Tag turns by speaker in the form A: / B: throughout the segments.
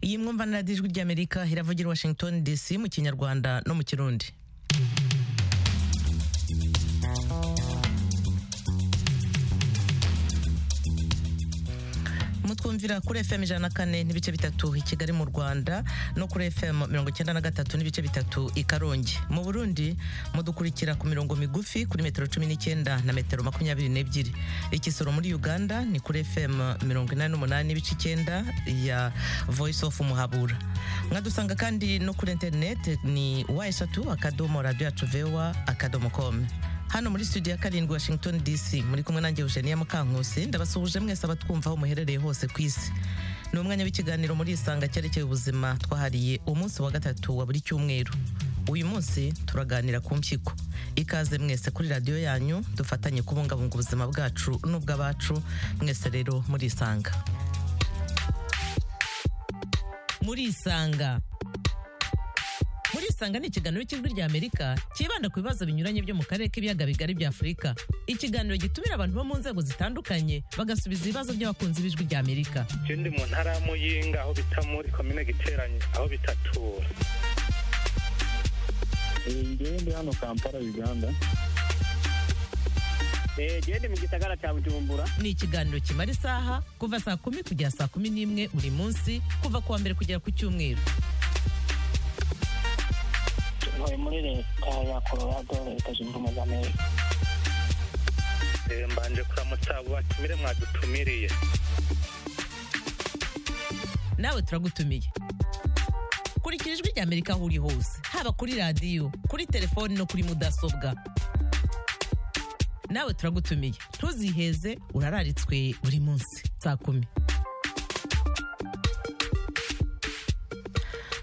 A: iyi mwumvana radiyo ijwi ry'amerika iravugira i washington dc mu kinyarwanda no mu kirundi mutwumvira kuri fm ijana na kane n'ibice bitatu i kigali mu rwanda no kuri fm mirongo icyenda na gatatu n'ibice bitatu i karongi mu burundi mudukurikira ku mirongo migufi kuri metero cumi n'icyenda na metero makumyabiri n'ebyiri ikisoro muri uganda ni kuri fm mirongo inani n'umunani n'ibice icyenda ya voice of muhabura mwadusanga kandi no kuri interineti ni wa eshatu akadomo radiyo yacu vewa akadomo komu hano muri studio ya karindwi washington dc muri kumwe nanjye eugenia mukankusi ndabasuhuje mwese abatwumva aho muherereye hose ku isi ni umwanya w'ikiganiro muri isanga cyerekeye ubuzima twahariye umunsi wa gatatu wa buri cyumweru uyu munsi turaganira ku mpyiko ikaze mwese kuri radiyo yanyu dufatanye kubungabunga ubuzima bwacu n'ubw'abacu mwese rero muri isanga muri isanga muri isanga ni ikiganiro cy'ijwi ry'amerika cyibanda ku bibazo binyuranye byo mu karere k'ibiyaga bigari bya afurika ikiganiro gitumira abantu bo mu nzego zitandukanye bagasubiza ibibazo by'abakunzi b'ijwi ry'amerika
B: Je ndi mu ntara ya Muyinga aho bita muri komine Giteranyi aho bitatura
C: ngewe ndi hano kampala uganda
D: gende mu gisagara cya bujumbura
A: ni ikiganiro kimara isaha kuva saa kumi kugera saa kumi n'imwe buri munsi kuva ku wa mbere kugera ku cyumweru
D: tuvuye muri leta ya colorado leta zunze ubumwe za amerika
B: Eh, mbanje kuramutsa abo batumire mwadutumiriye
A: nawe turagutumiye kurikira ijwi ry'amerika aho uri hose haba kuri radiyo kuri telefoni no kuri mudasobwa nawe turagutumiye ntuziheze urararitswe buri munsi saa kumi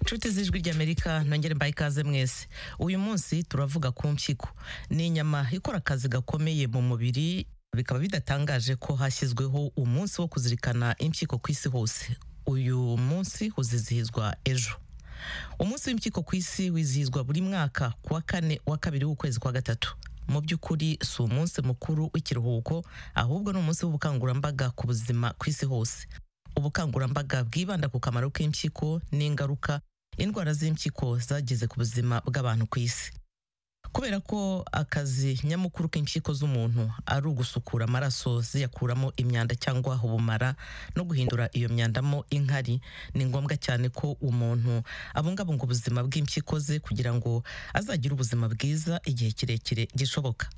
A: nshuti z'ijwi ry'amerika nongere mbaye ikaze mwese uyu munsi turavuga ku mpyiko ni inyama ikora akazi gakomeye mu mubiri bikaba bidatangaje ko hashyizweho umunsi wo kuzirikana impyiko ku isi hose uyu munsi uzizihizwa ejo umunsi w'impyiko ku isi wizihizwa buri mwaka ku wa kane wa kabiri w'ukwezi kwa gatatu mu by'ukuri si umunsi mukuru w'ikiruhuko ahubwo ni umunsi w'ubukangurambaga ku buzima ku isi hose ubukangurambaga bwibanda ku kamaro k'impyiko n'ingaruka indwara z'impyiko zagize ku buzima bw'abantu ku isi kubera ko akazi nyamukuru k'impyiko z'umuntu ari ugusukura amaraso ziyakuramo imyanda cyangwa ubumara no guhindura iyo myandamo inkari ni ngombwa cyane ko umuntu abungabunga ubuzima bw'impyiko ze kugira ngo azagire ubuzima bwiza igihe kirekire gishoboka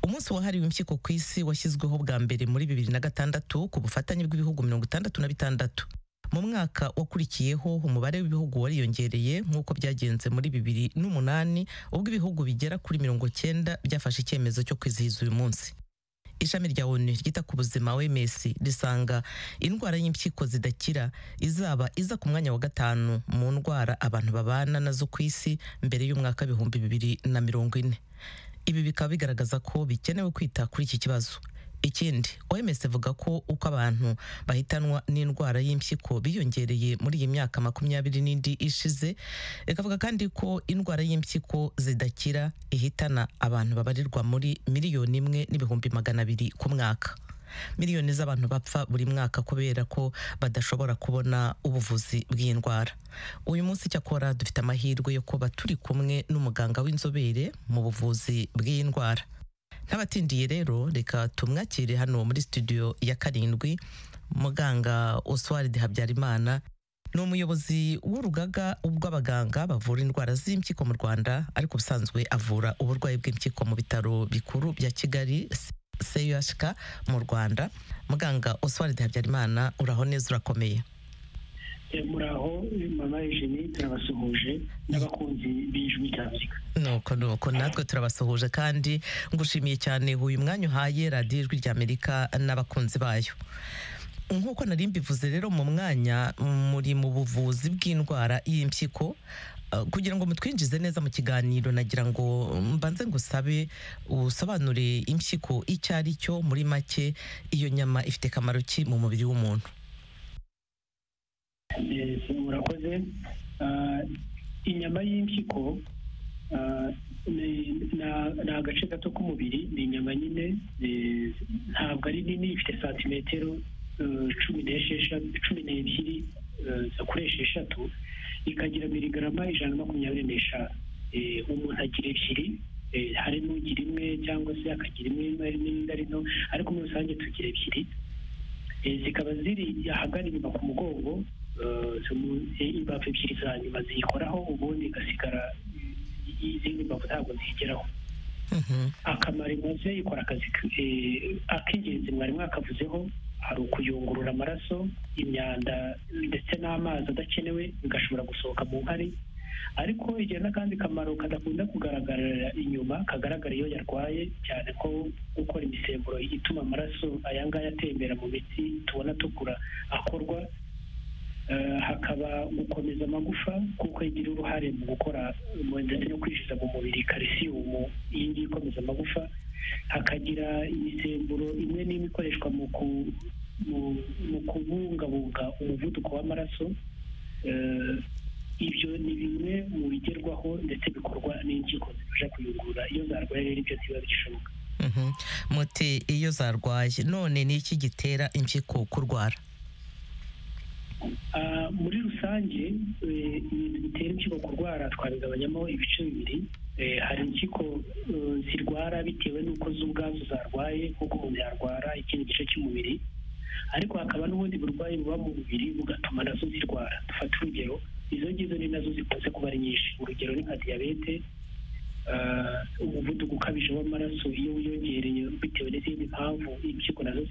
A: umunsi wahariwe impyiko ku isi washyizweho bwa mbere muri bibiri na gatandatu ku bufatanye bw'ibihugu mirongo itandatu na bitandatu mu mwaka wakurikiyeho umubare w'ibihugu wariyongereye nk'uko byagenze muri bibiri n'umunani ubwo ibihugu bigera kuri mirongo cyenda byafashe icyemezo cyo kwizihiza uyu munsi ishami rya onu ryita ku buzima oms risanga indwara y'impyiko zidakira izaba iza ku mwanya wa gatanu mu ndwara abantu babana nazo ku isi mbere y'umwaka w'ibihumbi bibiri na mirongo ine ibi bikaba bigaragaza ko bikenewe kwita kuri iki kibazo ikindi oms ivuga ko uko abantu bahitanwa n'indwara y'impyiko biyongereye muri iyi myaka makumyabiri n'indi ishize ikavuga kandi ko indwara y'impyiko zidakira ihitana abantu babarirwa muri miliyoni imwe n'ibihumbi magana abiri ku mwaka miliyoni z'abantu bapfa buri mwaka kubera ko badashobora kubona ubuvuzi bw'iyi ndwara uyu munsi cyakora dufite amahirwe yo kuba turi kumwe n'umuganga w'inzobere mu buvuzi bw'iyi ndwara ntabatindiye rero reka tumwakire hano muri studio ya karindwi muganga oswald habyarimana ni umuyobozi w'urugaga rw'abaganga bavura indwara z'impyiko mu rwanda ariko ubusanzwe avura uburwayi bw'impyiko mu bitaro bikuru bya kigali cuhk mu rwanda muganga oswald habyarimana uraho neza urakomeye
D: muraho mama ejeni turabasuhuje n'abakunzi b'ijwi rya afurika
A: nuko nuko natwe turabasuhuje kandi ngushimiye cyane uyu mwanya uhaye radiyo ijwi ry'amerika n'abakunzi bayo nk'uko nari mbivuze rero mu mwanya muri mu buvuzi bw'indwara y'impyiko Uh, kugira ngo mutwinjize neza mu kiganiro nagira ngo mbanze ngusabe usobanure impyiko icyo ari cyo muri make iyo nyama ifite akamaro ki mu mubiri w'umuntu
D: Eh, murakoze Ah, inyama y'impyiko ah, ni na- ni agace gato k'umubiri ni inyama nyine eh, ntabwo ari nini ifite santimetero eh, cumi n'esheshatu cumi n'ebyiri kuri esheshatu ikagira miligarama ijana na makumyabiri n'eshanu umuntu agira ebyiri hari n'ugira imwe cyangwa se akagira imwe n'indi ari no ariko muri rusange tugira ebyiri zikaba ziri ahagana inyuma ku mugongo imbavu ebyiri za nyuma ziyikoraho ubundi igasigara izindi mbavu ntabwo ziyigeraho akamaro imaze ikora akazi ak'ingenzi mwari mwakavuzeho hari ukuyungurura amaraso imyanda ndetse n'amazi adakenewe bigashobora gusohoka mu nkari ariko igira n'akandi kamaro kadakunda kugaragarira inyuma kagaragara iyo yarwaye cyane ko gukora imisemburo ituma amaraso aya ngaya atembera mu mitsi tubona atukura akorwa hakaba gukomeza amagufa kuko igira uruhare mu gukora ndetse no kwinjiza mu mubiri karisiyumu iyi ngiyi ikomeza amagufa hakagira imisemburo imwe n'imwe ikoreshwa mu kubungabunga umuvuduko w'amaraso ibyo ni bimwe mu bigerwaho ndetse bikorwa n'ingingo zifasha kuyungurura iyo zarwaye rero ibyo ntibiba bigishoboka
A: muti iyo zarwaye none ni iki gitera impyiko kurwara
D: muri rusange ibintu bitera impyiko kurwara twabigabanyamo ibice bibiri hari impyiko zirwara bitewe n'uko zo ubwazo zarwaye nk'uko umuntu yarwara ikindi gice cy'umubiri ariko hakaba n'ubundi burwayi buba mu mubiri bugatuma nazo zirwara dufate urugero izo ngizo ni nazo zikunze kuba ari nyinshi urugero ni nka diyabete umuvuduko ukabije w'amaraso iyo wiyongereye bitewe n'izindi mpamvu impyiko nazo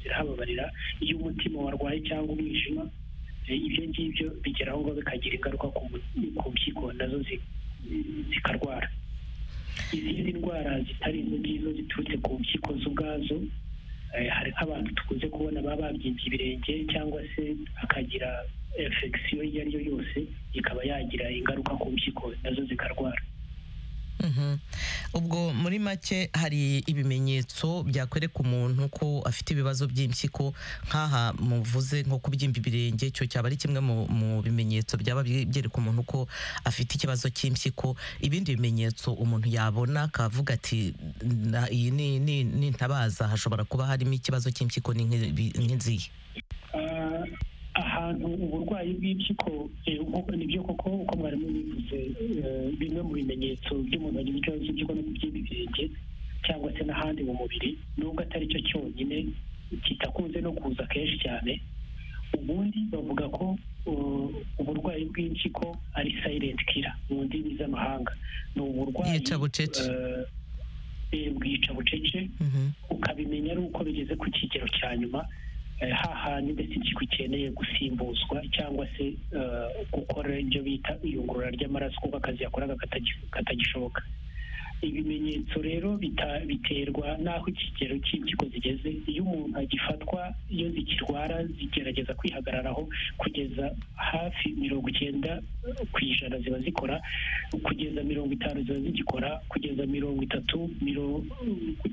D: zirahababarira iyo umutima warwaye cyangwa umwijima ibyo ngibyo bigera aho ngaho bikagira ingaruka ku mpyiko nazo zikarwara izindi ndwara zitari izo ngizo ziturutse ku mpyiko zo ubwazo hari nk'abantu dukunze kubona baba babyimbye ibirenge cyangwa se akagira efekisiyo iyo ari yo yose ikaba yagira ingaruka ku mpyiko nazo zikarwara
A: ubwo muri make hari ibimenyetso byakwereka umuntu ko afite ibibazo by'impyiko nk'aha muvuze nko kubyimba ibirenge icyo cyaba ari kimwe mu bimenyetso byaba byereka umuntu ko afite ikibazo cy'impyiko ibindi bimenyetso umuntu yabona akavuga ati iyi ni intabaza hashobora kuba harimo ikibazo cy'impyiko nk'inziye
D: ahantu uburwayi bw'impyiko nibyo koko uko mwarimu bivuze bimwe mu bimenyetso by'umuntu wagize ikibazo cy'impyiko no kubyimba ibirenge cyangwa se n'ahandi mu mubiri nubwo atari cyo cyonyine kitakunze no kuza kenshi cyane ubundi bavuga ko uburwayi bw'impyiko ari silent killer mu ndimi z'amahanga ni uburwayi bwica bucece ukabimenya ari uko bigeze ku kigero cya nyuma hahandi ndetse impyiko ikeneye gusimbuzwa cyangwa se gukora ibyo bita iyungurura ry'amaraso kuko akazi yakoraga katagishoboka ibimenyetso rero biterwa n'aho ikigero cy'impyiko zigeze iyo umuntu agifatwa iyo zikirwara zigerageza kwihagararaho kugeza hafi mirongo icyenda ku ijana ziba zikora kugeza mirongo itanu ziba zigikora kugeza mirongo itatu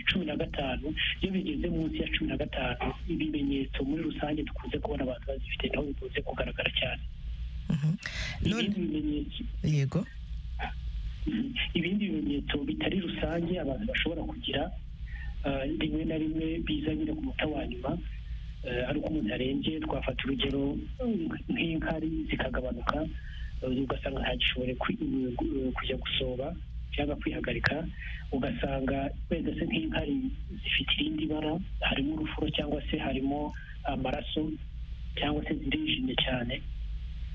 D: cumi na gatanu iyo bigeze munsi ya cumi na gatanu ibimenyetso muri rusange dukunze kubona abantu bazifite naho bikunze kugaragara cyane ibindi bimenyetso
A: yego
D: ibindi bimenyetso bitari rusange abantu bashobora kugira rimwe na rimwe biza nyine ku muta wa nyuma ari uko umuntu arembye twafata urugero nk'inkari zikagabanuka ugasanga ntagishobore kujya gusoba cyangwa kwihagarika ugasanga wenda se nk'inkari zifite irindi bara harimo urufuro cyangwa se harimo amaraso cyangwa se zirijimye cyane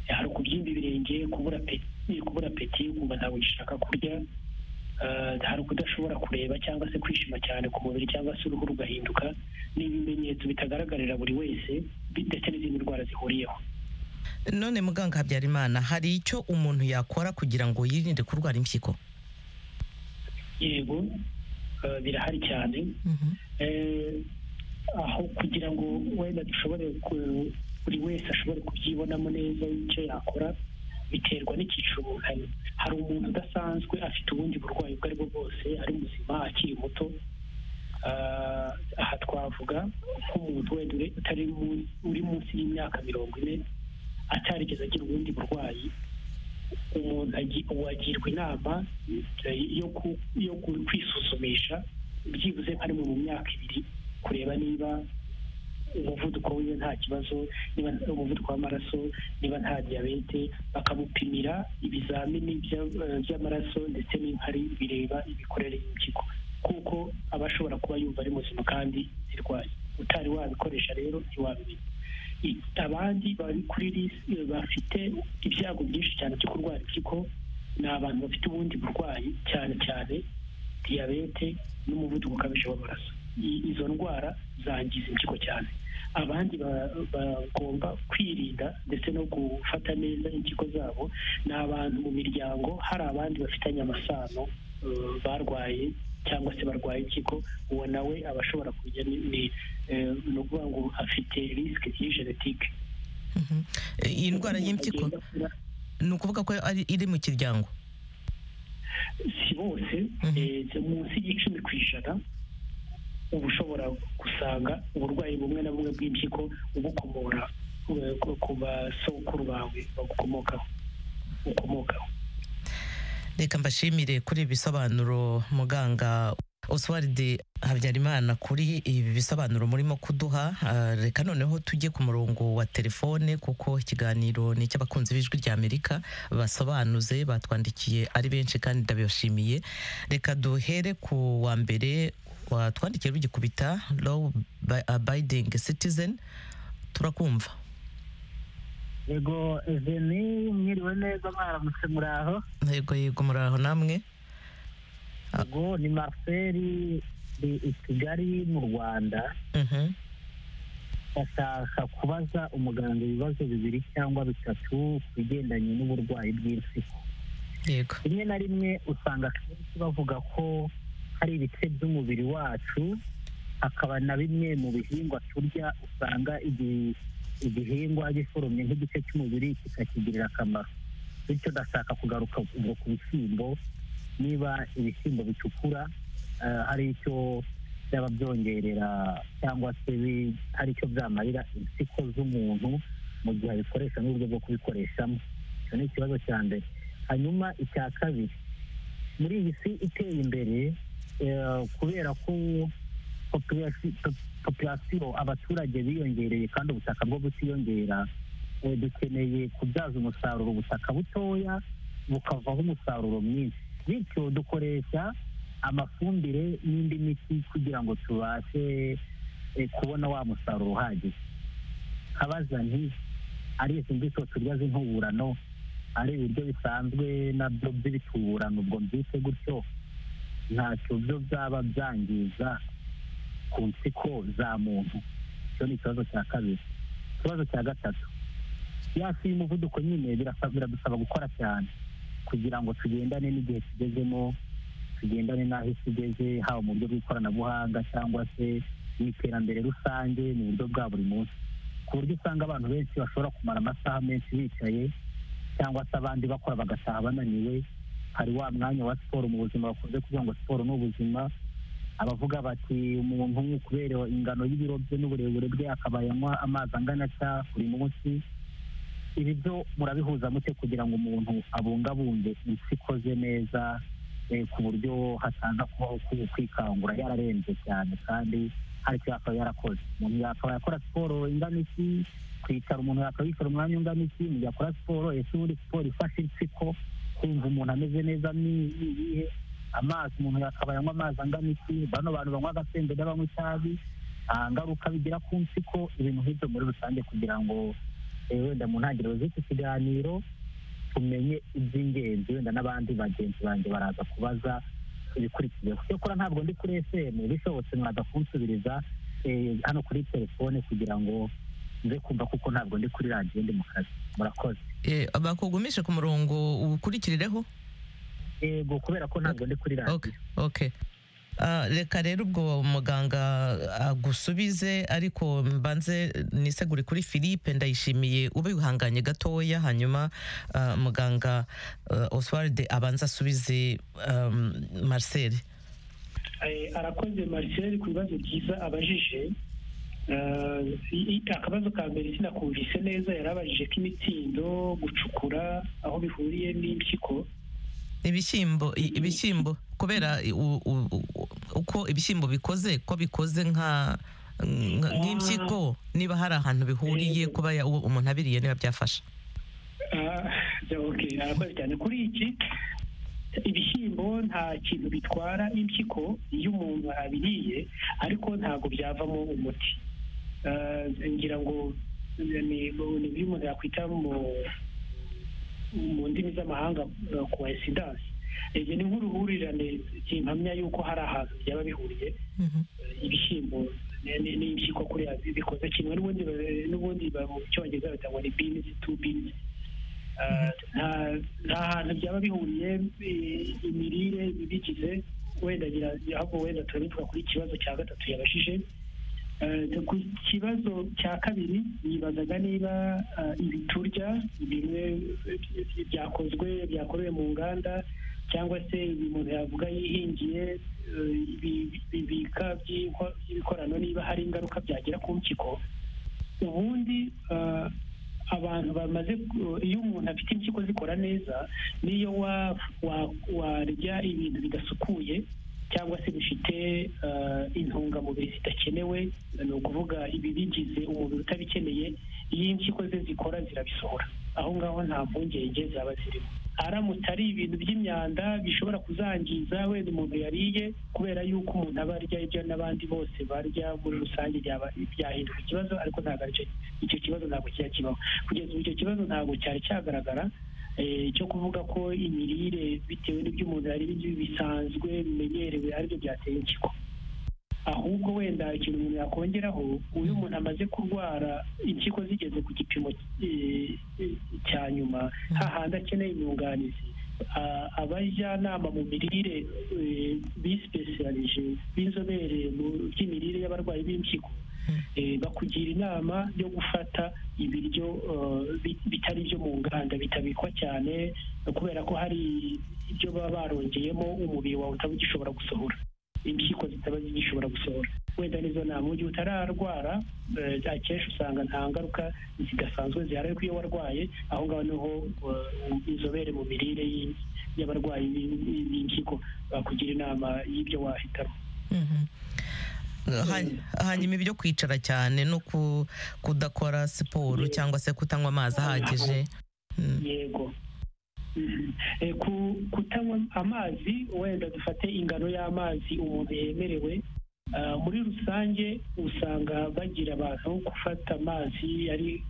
D: hari ukubyimba ibirenge kubura peti kubura peti ukumva ntabwo ugishaka kurya hari ukudashobora kureba cyangwa se kwishima cyane ku mubiri cyangwa se uruhu rugahinduka ni ibimenyetso bitagaragarira buri wese ndetse n'izindi ndwara zihuriyeho
A: none muganga habyarimana hari icyo umuntu yakora kugira ngo yirinde kurwara impyiko
D: yego birahari cyane aho kugira ngo wenda dushobore buri wese ashobore kubyibonamo neza icyo yakora biterwa n'icyiciro umuntu arimo hari umuntu udasanzwe afite ubundi burwayi ubwo ari bwo bwose ari muzima akiri muto aha twavuga nk'umuntu wenda utari uri munsi y'imyaka mirongo ine atarigeze agira ubundi burwayi umuntu agirwa inama yo kwisuzumisha byibuze nka rimwe mu myaka ibiri kureba niba umuvuduko wiwe nta kibazo niba umuvuduko w'amaraso niba nta diyabete bakamupimira ibizamini bya- eh, by'amaraso ndetse n'inkari bireba imikorere y'impyiko kuko aba ashobora kuba yumva ari muzima kandi zirwaye utari wabikoresha rero ntiwabimenya I- abandi bari kuri lisi bafite ibyago byinshi cyane byo kurwara impyiko ni abantu bafite ubundi burwayi cyane cyane diyabete n'umuvuduko ukabije w'amaraso I- izo ndwara zangiza impyiko cyane abandi ba- bagomba kwirinda ndetse no gufata neza impyiko zabo ni abantu mu miryango hari abandi bafitanye amasano eh, barwaye cyangwa se barwaye impyiko uwo nawe aba ashobora kujya ni ni- eh, ni ukuvuga ngo afite risike iri genetike
A: Mhm. E, iyi ndwara y'impyiko ni ukuvuga ko ari iri mu kiryango
D: si bose
A: Mhm.
D: eh, si munsi y'icumi ku ijana uba ushobora gusanga uburwayi bumwe na bumwe bw'impyiko ubukomora eh, ku- ku basokuru bawe bagukomokaho ukomokaho
A: reka mbashimire kuri ibi bisobanuro muganga oswald habyarimana kuri ibi bisobanuro murimo kuduha Ah, reka noneho tujye ku murongo wa telefone kuko ikiganiro ni icy'abakunzi b'ijwi ry'amerika basobanuze batwandikiye ari benshi kandi ndabibashimiye reka duhere ku wa mbere watwandikiye rugikubita low abiding citizen turakumva
E: yego eveni mwiriwe neza mwaramutse muri aho
A: yego yego muraho namwe Ah.
E: yego ni mariseri ni i kigali mu rwanda
A: Mhm.
E: bashaka kubaza umuganga ibibazo bibiri cyangwa bitatu ku bigendanye n'uburwayi bw'impyiko
A: yego
E: rimwe na rimwe usanga akenshi bavuga ko hari ibice by'umubiri wacu hakaba na bimwe mu bihingwa turya usanga igihe igihingwa giforomye nk'igice cy'umubiri kikakigirira akamaro bityo ndashaka kugaruka ubwo ku bishyimbo niba ibishyimbo bitukura eh, hari icyo byaba byongerera cyangwa se bi- hari icyo byamarira impyiko z'umuntu mu gihe abikoresha n'uburyo bwo kubikoreshamo icyo ni ikibazo cya mbere hanyuma icya kabiri muri iyi si iteye imbere eh, kubera ko populasi- po- populasiyo abaturage biyongereye kandi ubutaka bwo butiyongera eh, dukeneye kubyaza umusaruro ubutaka butoya bukavaho umusaruro mwinshi bityo dukoresha amafumbire n'indi miti kugira ngo tubashe eh, kubona wa musaruro uhagije kabaza nti ari izi mbuto turya z'intuburano ari ibiryo bisanzwe nabyo by'ibituburano ubwo mbyite gutyo ntacyo byo byaba byangiza ku nsiko za muntu icyo ni ikibazo cya kabiri ikibazo cya gatatu yasi y'umuvuduko nyine birasa- biradusaba gukora cyane kugira ngo tugendane n'igihe tugezemo tugendane n'aho isi igeze haba mu buryo bw'ikoranabuhanga cyangwa se mu iterambere rusange mu buryo bwa buri munsi ku buryo usanga abantu benshi bashobora kumara amasaha menshi bicaye cyangwa se abandi bakora bagataha bananiwe hari wa mwanya wa siporo mu buzima bakunze kuvuga ngo siporo ni ubuzima abavuga bati umuntu kubera ingano y'ibiro bye n'uburebure bwe akabaye anywa amazi angana atya buri munsi ibi byo murabihuza mute kugira ngo umuntu abungabunge impyiko ze neza eh, ku buryo hataza kubaho ku- kwikangura yararembye cyane kandi hari icyo yakaba yarakoze umuntu yakaba yakora siporo ingana iki kwicara umuntu yakaba yicara umwanya ungana iki mu gihe akora siporo ese ubundi siporo ifasha impyiko kumva umuntu ameze neza ni ni iyihe amazi umuntu yakaba yanywa amazi angana iki bano bantu banywa agasembe n'abanywa itabi nta ngaruka bigira ku mpyiko ibintu nk'ibyo muri rusange kugira ngo eh, wenda mu ntangiriro z'iki kiganiro tumenye iby'ingenzi wenda n'abandi bagenzi banjye baraza kubaza ibikurikiyeho cyokora ntabwo ndi kuri esemu bishobotse mwaza kunsubiriza eh, hano kuri telefone kugira ngo nze kumva kuko ntabwo ndi kuri radiyo ndi mu kazi murakoze
A: Eh, bakugumishe ku murongo ukurikireho
E: yego kubera ko ntabwo ndi kuri
A: okay,
E: radiyo
A: okay. Ah, reka rero ubwo muganga agusubize ariko mbanze nisegure kuri philippe ndayishimiye ube wihanganye gatoya hanyuma ah, muganga ah, oswald abanza asubize um, marcel
D: Eh, arakoze marcel ku bibazo byiza abajije Eh, i- i- akabazo ka mbere sinakumvise neza yari abajije k'imitsindo gucukura aho bihuriye n'impyiko
A: ibishyimbo i- ibishyimbo kubera i- u- u- u- uko ibishyimbo bikoze ko bikoze nka nka- nk'impyiko niba hari ahantu bihuriye kuba ya- uwo umuntu abiriye niba byafasha
D: Ah, okay, arakoze cyane kuri iki ibishyimbo nta kintu bitwara impyiko iyo umuntu abiriye ariko ntabwo byavamo umuti Ah, ngira ngo ni ni ibyo umuntu yakwita mu mu ndimi z'amahanga coincidence ibyo ni nk'uruhurirane kimpamya yuko hari ahantu byaba bihuriye ibishyimbo n'impyiko kuriya bikoze kimwe n'ubundi ba- n'ubundi ba- mu cyongereza bita ngo ni beans two beans Ah, nta- nta hantu byaba bihuriye eh, imirire ibigize wenda ngira ahubwo wenda turabivuga kuri ikibazo cya gatatu yabajije Eh, ku kibazo cya kabiri yibazaga niba ah, ibi turya bimwe eh, byakozwe byakorewe mu nganda cyangwa se ibi umuntu yavuga yihingiye eh, ibi- ibibika by'inko- by'ibikorano niba hari ingaruka byagira ku mpyiko ubundi ah, abantu bamaze ku- iyo umuntu afite impyiko zikora neza n'iyo wa- wa- warya ibintu bidasukuye cyangwa se bifite ah, intungamubiri zidakenewe ni ukuvuga ibibigize umubiri utabikeneye iyo impyiko ze zikora zirabisohora aho ngaho nta mpungenge zaba zirimo aramutse ari ibintu by'imyanda bishobora kuzangiza wenda umuntu yariye kubera yuko umuntu aba arya ibyo n'abandi bose barya muri rusange byaba byahinduka ikibazo ariko ntabwo aricyo icyo kibazo ntabwo kijya kibaho kugeza ubu icyo kibazo ntabwo cyari cyagaragara eh, cyo kuvuga ko imirire bitewe n'ibyo umuntu yari bisanzwe bimenyerewe aribyo byateye impyiko ahubwo wenda ikintu umuntu yakongeraho uyu umuntu amaze kurwara impyiko zigeze ku gipimo eh, eh, cya nyuma hahandi akeneye inyunganizi a- abajyanama mu mirire eh, bisipesiyalije b'inzobere mu by'imirire y'abarwayi b'impyiko eh, bakugira inama yo gufata ibiryo eh, bi- bitari ibyo mu nganda bitabikwa cyane kubera ko hari ibyo baba barongeyemo umubiri wawe utaba ugishobora gusohora impyiko zitaba zigishobora gusohora wenda nizo nama mu gihe utararwara eh, akenshi usanga nta ngaruka zidasanzwe zihari ariko iyo warwaye aho ngaho niho eh, inzobere mu mirire y'i- y'abarwayi b'i- b'i- b'impyiko bakugira inama y'ibyo wahitamo
A: Mhm. Han- hanyuma ibyo kwicara cyane no ku- kudakora siporo cyangwa se kutanywa amazi ahagije Mm.
D: yego Mhm. Eh, ku- kutanywa amazi wenda dufate ingano y'amazi umuntu yemerewe Ah, muri rusange usanga bagira abantu gufata amazi ari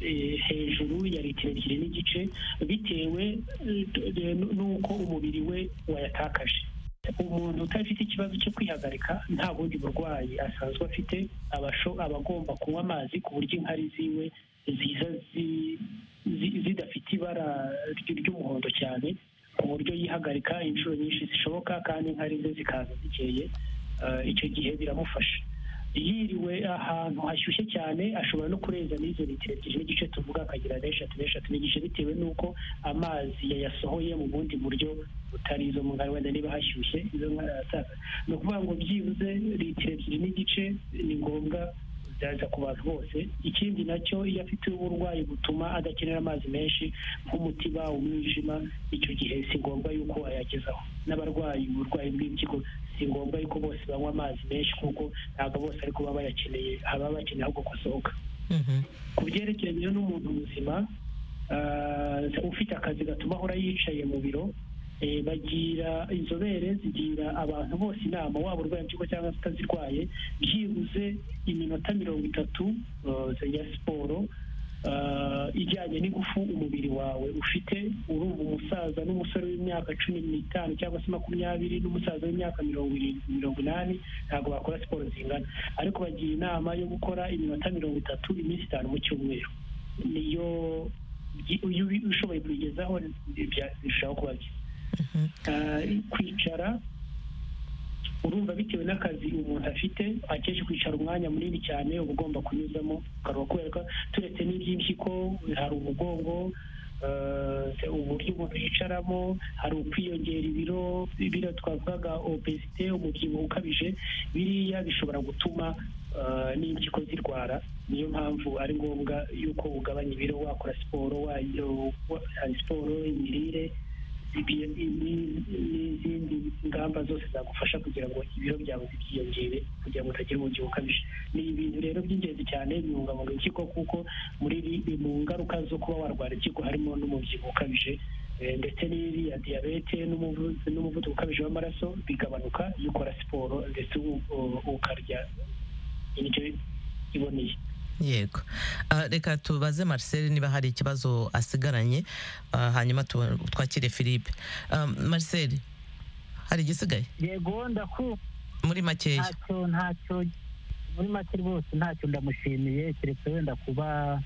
D: eh, hejuru ya litiro ebyiri n'igice bitewe eh, n- n'uko umubiri we wayatakaje umuntu utafite ikibazo cyo kwihagarika nta bundi burwayi asanzwe afite abasho- aba agomba kunywa amazi ku buryo inkari ziwe ziza zi- zi- zidafite ibara ry- ry'umuhondo cyane ku buryo yihagarika inshuro nyinshi zishoboka kandi inkari ze zikaza zikeye Ah, icyo gihe biramufasha yiriwe ahantu hashyushye cyane ashobora no kurenza n'izo litiro ebyiri n'igice tuvuga akagira n'eshatu n'eshatu n'igice bitewe n'uko amazi yayasohoye mu bundi buryo butari izo mu ngano wenda niba hashyushye izo nkari arataza ni ukuvuga ngo byibuze litiro ebyiri n'igice ni ngombwa zaza ku bantu bose ikindi nacyo iyo afite uburwayi butuma adakenera amazi menshi nk'umutiba umwijima icyo gihe si ngombwa yuko ayagezaho n'abarwayi uburwayi bw'impyiko si ngombwa yuko bose banywa amazi menshi kuko ntabwo bose ariko baba bayakeneye haba bakeneye ahubwo gusohoka
A: Mhm.
D: ku byerekeranye n'umuntu muzima ah, ufite akazi gatuma ahora yicaye mu biro eh, bagira inzobere zigira abantu bose inama waba urwaye impyiko cyangwa se utazirwaye byibuze iminota mirongo itatu ah, ya siporo ah, ijyanye n'ingufu umubiri wawe ufite urumva umusaza n'umusore w'imyaka cumi n'itanu cyangwa se makumyabiri n'umusaza w'imyaka mirongo irindwi mirongo inani ntabwo bakora siporo zingana ariko bagira inama yo gukora iminota mirongo itatu iminsi itanu mu cyumweru niyo iyo ubi- ushoboye kuyigezaho bya- birushaho kuba byiza Ah, kwicara urumva bitewe n'akazi umuntu afite akenshi kwicara umwanya munini cyane uba ugomba kunyuzamo ukaruha kubera ko turetse n'iby'impyiko hari umugongo eh, uburyo umuntu yicaramo hari ukwiyongera ibiro ibiro twavugaga obesite umubyibuho ukabije biriya bishobora gutuma eh, n'impyiko zirwara niyo mpamvu ari ngombwa yuko ugabanya ibiro wakora siporo wa- wa- siporo imirire bibi- ni- n'izindi ngamba zose zagufasha kugira ngo ibiro byawe byiyongere kugira ngo utagira umubyibuho ukabije ni ibintu rero by'ingenzi cyane bibungabunga impyiko kuko muri iri- mu ngaruka zo kuba warwara impyiko harimo n'umubyibuho ukabije eh, ndetse n'iriya diyabete n'umuvu- n'umuvuduko ukabije w'amaraso bigabanuka iyo ukora siporo ndetse u- u- ukarya indyo iboneye
A: yego Ah, reka tubaze marcel niba hari ikibazo asigaranye ah, hanyuma tu- twakire philippe Ah, marcel hari igisigaye
E: yego ndakumva
A: muri makeya
E: ntacyo ntacyo muri make rwose ntacyo ndamushimiye keretse wenda kuba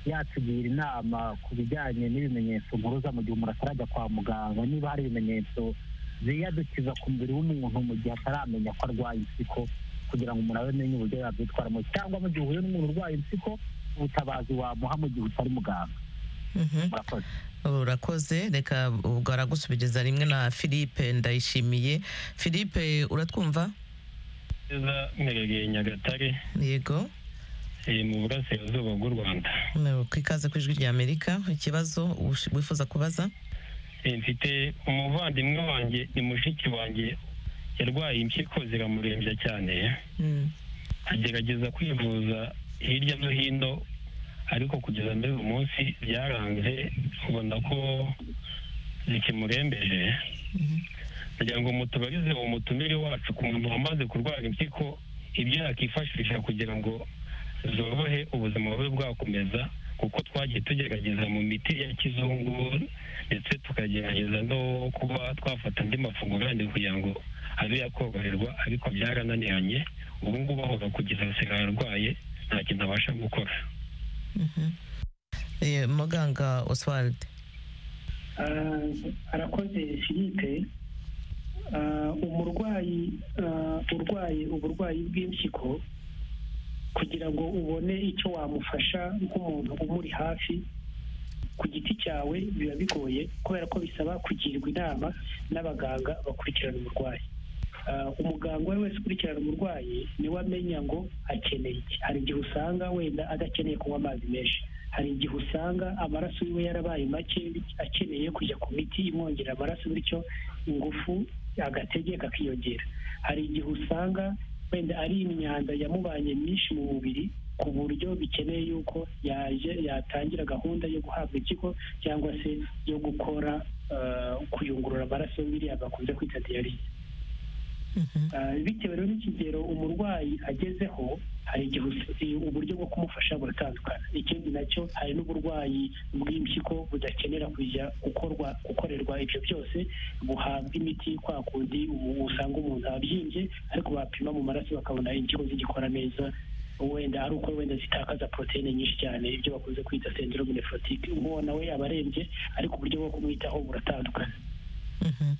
E: yatugira inama ku bijyanye n'ibimenyetso mpuruza mu gihe umuntu atarajya kwa muganga niba hari ibimenyetso ziyadukiza ku mubiri w'umuntu mu gihe ataramenya ko arwaye impyiko kugira ngo umuntu abe amenye uburyo yabyitwaramo cyangwa mu gihe uhuye n'umuntu urwaye impyiko ubutabazi wamuha mu gihe utari muganga
A: Mhm.
E: murakoze
A: urakoze reka ubwo aragusubiriza rimwe na philippe ndayishimiye philippe uratwumva
F: neza mperereye nyagatare
A: yego
F: eh, mu burasirazuba bw'u rwanda
A: No, ku ikaze ku ijwi ry'amerika ikibazo ushi- wifuza kubaza
F: Eh, mfite umuvandimwe wanjye ni mushiki wanjye yarwaye impyiko ziramurembya cyane
A: Mm.
F: agerageza kwivuza hirya no hino ariko kugeza muri uyu munsi byaranze ubona ko zikimurembeje
A: Mhm.
F: kugira ngo mutubarize umutumire wacu ku muntu wamaze kurwara impyiko ibyo yakifashisha kugira ngo zorohe ubuzima bube bwakomeza kuko twagiye tugerageza mu miti ya kizungu ndetse tukagerageza no kuba twafata andi mafunguro yandi kugira ngo abe yakoroherwa ariko byarananiranye ubu ngubu ahora kugeza asigaye arwaye nta kintu abasha gukora
A: Mhm. Eh, muganga oswald
D: Ah, arakoze philippe Ah, umurwayi ah, urwaye uburwayi bw'impyiko kugira ngo ubone icyo wamufasha nk'umuntu umuri hafi ku giti cyawe biba bigoye kubera ko bisaba kugirwa inama n'abaganga bakurikirana umurwayi Ah, umuganga uwo ari wese ukurikirana umurwayi niwe amenya ngo akeneye iki hari igihe usanga wenda adakeneye kunywa amazi menshi hari igihe usanga amaraso yiwe yarabaye make akeneye kujya ku miti imwongera amaraso bityo ingufu agatege kakiyongera hari igihe usanga wenda ari imyanda yamubanye myinshi mu mubiri ku buryo bikeneye yuko yaje yatangira gahunda yo guhabwa ikigo cyangwa se yo gukora eh, kuyungurura amaraso biriya bakunze kwita diyarize
A: Mhm.
D: Ah, bitewe rero n'ikigero umurwayi agezeho hari igihe us- i- uburyo bwo kumufasha buratandukana ikindi nacyo hari n'uburwayi bw'impyiko budakenera kujya gukorwa gukorerwa ibyo byose buhabwa imiti kwa kundi u- usanga umuntu abyimbye ariko bapima mu maraso bakabona impyiko zigikora neza wenda ari uko wenda zitakaza poroteyine nyinshi cyane ibyo bakunze kwita sendirome neforotike uwo nawe aba arembye ariko uburyo bwo kumwitaho buratandukana
A: Mhm.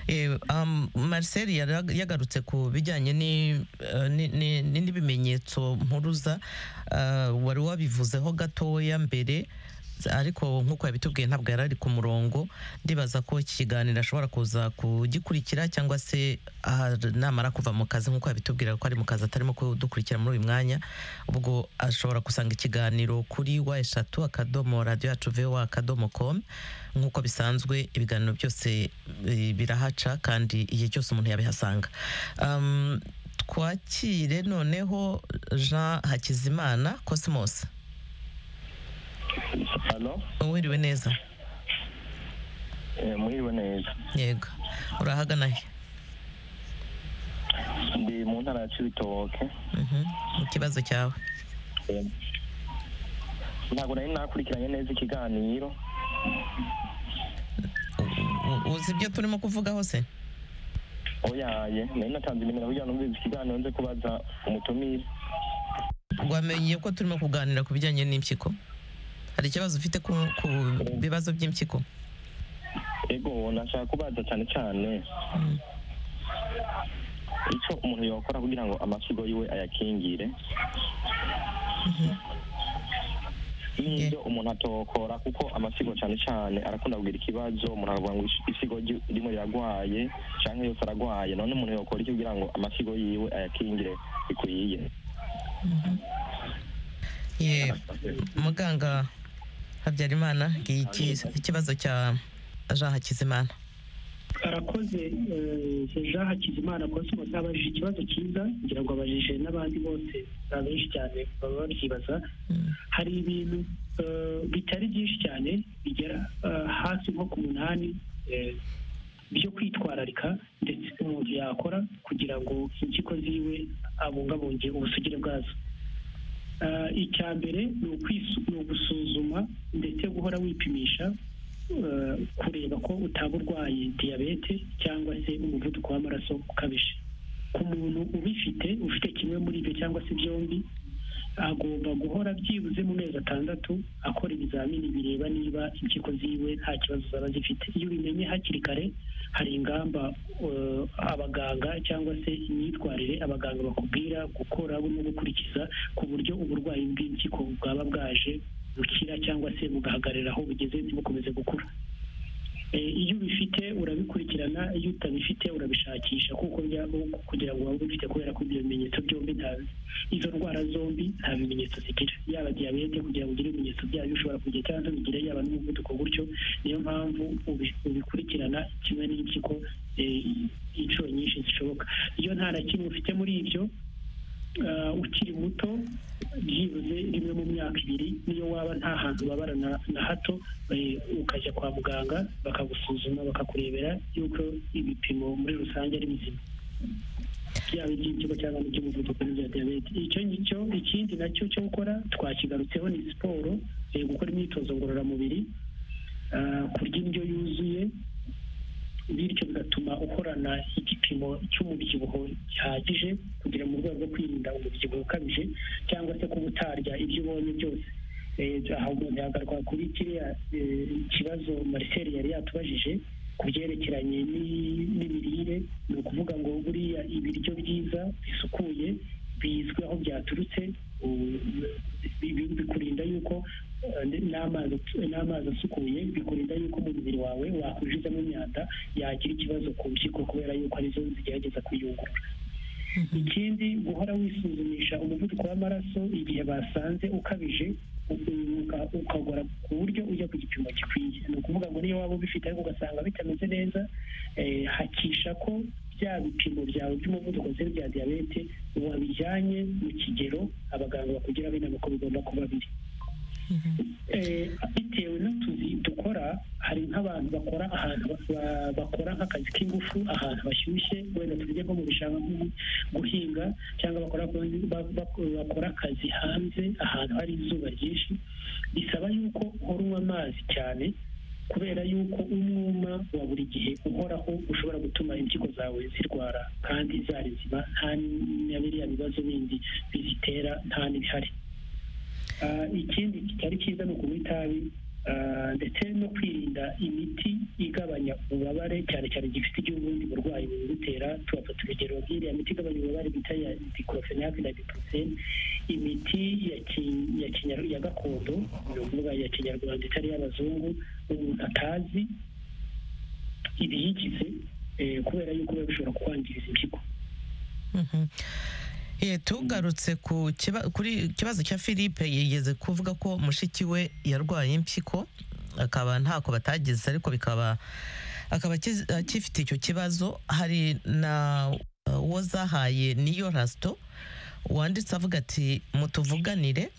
A: Eh, um, marcel yara- yagarutse ku bijyanye ni- eh, ni- ni- ni- n'ibimenyetso mpuruza Ah, wari wabivuzeho gatoya mbere ariko nk'uko yabitubwiye ntabwo yari ari ku murongo ndibaza ko iki kiganiro ashobora kuza kugikurikira cyangwa se ah, namara kuva mu kazi nk'uko yabitubwira ko ari mu kazi atarimo kudukurikira muri uyu mwanya ubwo ashobora gusanga ikiganiro kuri wa eshatu akadomo radiyo yacu vowa akadomo komu nk'uko bisanzwe ibiganiro byose eh, birahaca kandi igihe cyose umuntu yabihasanga Um, twakire noneho jean hakizimana cosmos
C: hano
A: wiriwe neza
C: muhiriwe neza
A: yego urahagana he
C: ndi mu ntara ya cibitoke
A: Mhm. ikibazo cyawe
C: ntabwo nari nakurikiranye neza ikiganiro
A: U- uzi ibyo turimo kuvugaho se
C: oyaye nari natanze nimero kugira ngo numvise ikiganiro nze kubaza umutumire
A: wamenye ko turimo kuganira ku bijyanye n'impyiko hari ikibazo ufite ku ku bibazo by'impyiko
C: ego nashaka kubaza cyane cyane
A: Mm.
C: icyo umuntu yakora kugira ngo amashyigo yiwe ayakingire
A: Mhm.
C: n'ibyo umuntu atokora kuko amashyigo cyane cyane arakunda kugira ikibazo umuntu aravuga ngo ishyigo ry- rimwe riragwaye cyangwa yose aragwaye none umuntu yakora iki kugira ngo amashyigo yiwe ayakingire bikwiye
A: Ye- muganga habyarimana iki- ikibazo cya jean hakizimana
D: arakoze jean hakizimana rwose ubona abaje ikibazo cyiza kugira ngo abajije n'abandi bose benshi cyane baba babyibaza hari ibintu eh, bitari byinshi cyane bigera eh, hasi nko ku munani eh, byo kwitwararika ndetse umuntu yakora kugira ngo impyiko ziwe abungabunge ubusugire bwazo Eh, icya mbere ni ukwisu- ni ugusuzuma ndetse guhora wipimisha eh, kureba ko utaba urwaye diyabete cyangwa se umuvuduko w'amaraso ukabije ku muntu ubifite ufite kimwe muri ibyo cyangwa se byombi agomba guhora byibuze mu mezi atandatu akora ibizamini bireba niba impyiko ziwe nta kibazo zaba zifite iyo ubimenye hakiri kare hari ingamba eh, abaganga cyangwa se imyitwarire abaganga bakubwira gukora no gukurikiza ku buryo uburwayi bw'impyiko bwaba bwaje bukira cyangwa se bugahagarara aho bugeze ntibukomeze gukura Eh, iyo ubifite urabikurikirana iyo utabifite urabishakisha kuko bya kugira ngo waba ubifite kubera ko ibyo bimenyetso byombi nta izo ndwara zombi nta bimenyetso zigira yaba diyabete kugira ngo ugire ibimenyetso byayo ushobora kugira cyangwa bigire yaba n'umuvuduko gutyo niyo mpamvu ubi- ubikurikirana kimwe n'impyiko eh, inshuro nyinshi zishoboka iyo nta na kimwe ufite muri ibyo eh, ukiri muto byibuze rimwe mu myaka ibiri niyo waba nta hantu ubabara na- na hato eh, ukajya kwa muganga bakagusuzuma bakakurebera yuko ibipimo muri rusange ari bizima byaba iby'impyiko cyangwa n'iby'umuvuduko n'ibya diyabete icyo ngicyo ikindi nacyo cyo gukora twakigarutseho ni siporo eh, gukora imyitozo ngororamubiri ah, kurya indyo yuzuye bityo bigatuma ukorana igipimo cy'umubyibuho gihagije kugira mu rwego rwo kwirinda umubyibuho ukabije cyangwa se kuba utarya ibyo ubonye byose Eh, aha umuntu yagaruka kuri kiriya eh, kibazo marcel yari yatubajije ku byerekeranye n'i- n'imirire ni ukuvuga ngo buriya ibiryo byiza bisukuye bizwi aho byaturutse u- bi- bi- bikurinda yuko eh, n'amazi n'amazi asukuye bikurinda yuko umubiri wawe wakwinjizamo imyanda yagira ikibazo ku mpyiko kubera yuko arizo zigerageza kuyungurura ikindi guhora wisuzumisha umuvuduko w'amaraso igihe basanze ukabije u- uka- ukagora ku buryo ujya ku gipimo gikwiye ni ukuvuga ngo niyo waba ubifite ariko ugasanga bitameze neza eh, hakisha ko bya bipimo byawe by'umuvuduko se bya diyabete wabijyanye mu kigero abaganga bakugiraho inama ko bigomba kuba biri Eh, bitewe n'utuzi dukora hari nk'abantu bakora ahantu ba- bakora nk'akazi k'ingufu ahantu bashyushye wenda tujye nko mu bishanga nko guhinga cyangwa bakora ba- ba- bakora akazi hanze ahantu hari izuba ryinshi bisaba yuko uhora unywa amazi cyane kubera yuko umwuma wa buri gihe uhoraho ushobora gutuma impyiko zawe zirwara kandi zari nzima nta na biriya bibazo bindi bizitera nta n'ibihari Ah, ikindi kitari cyiza ni ukunywa itabi ah, ndetse no kwirinda imiti igabanya ububabare cyane cyane igihe ufite iby'ubundi burwayi bubigutera tubafata urugero nk'iriya miti igabanya ububabare bita ya diclofenac na ibuprofene imiti ya ki- ya kinyar- ya gakondo ni ukuvuga ya kinyarwanda itari iy'abazungu umuntu atazi ibiyigize eh, kubera yuko biba bishobora kwangiriza impyiko
A: Mhm. Eh, tugarutse ku kiba- kuri kibazo cya philippe yigeze kuvuga ko mushiki we yarwaye impyiko akaba ntako batagize ariko bikaba akaba akiz- akifite icyo kibazo hari na eh, uwo zahaye niyo rasito wanditse avuga ati mutuvuganire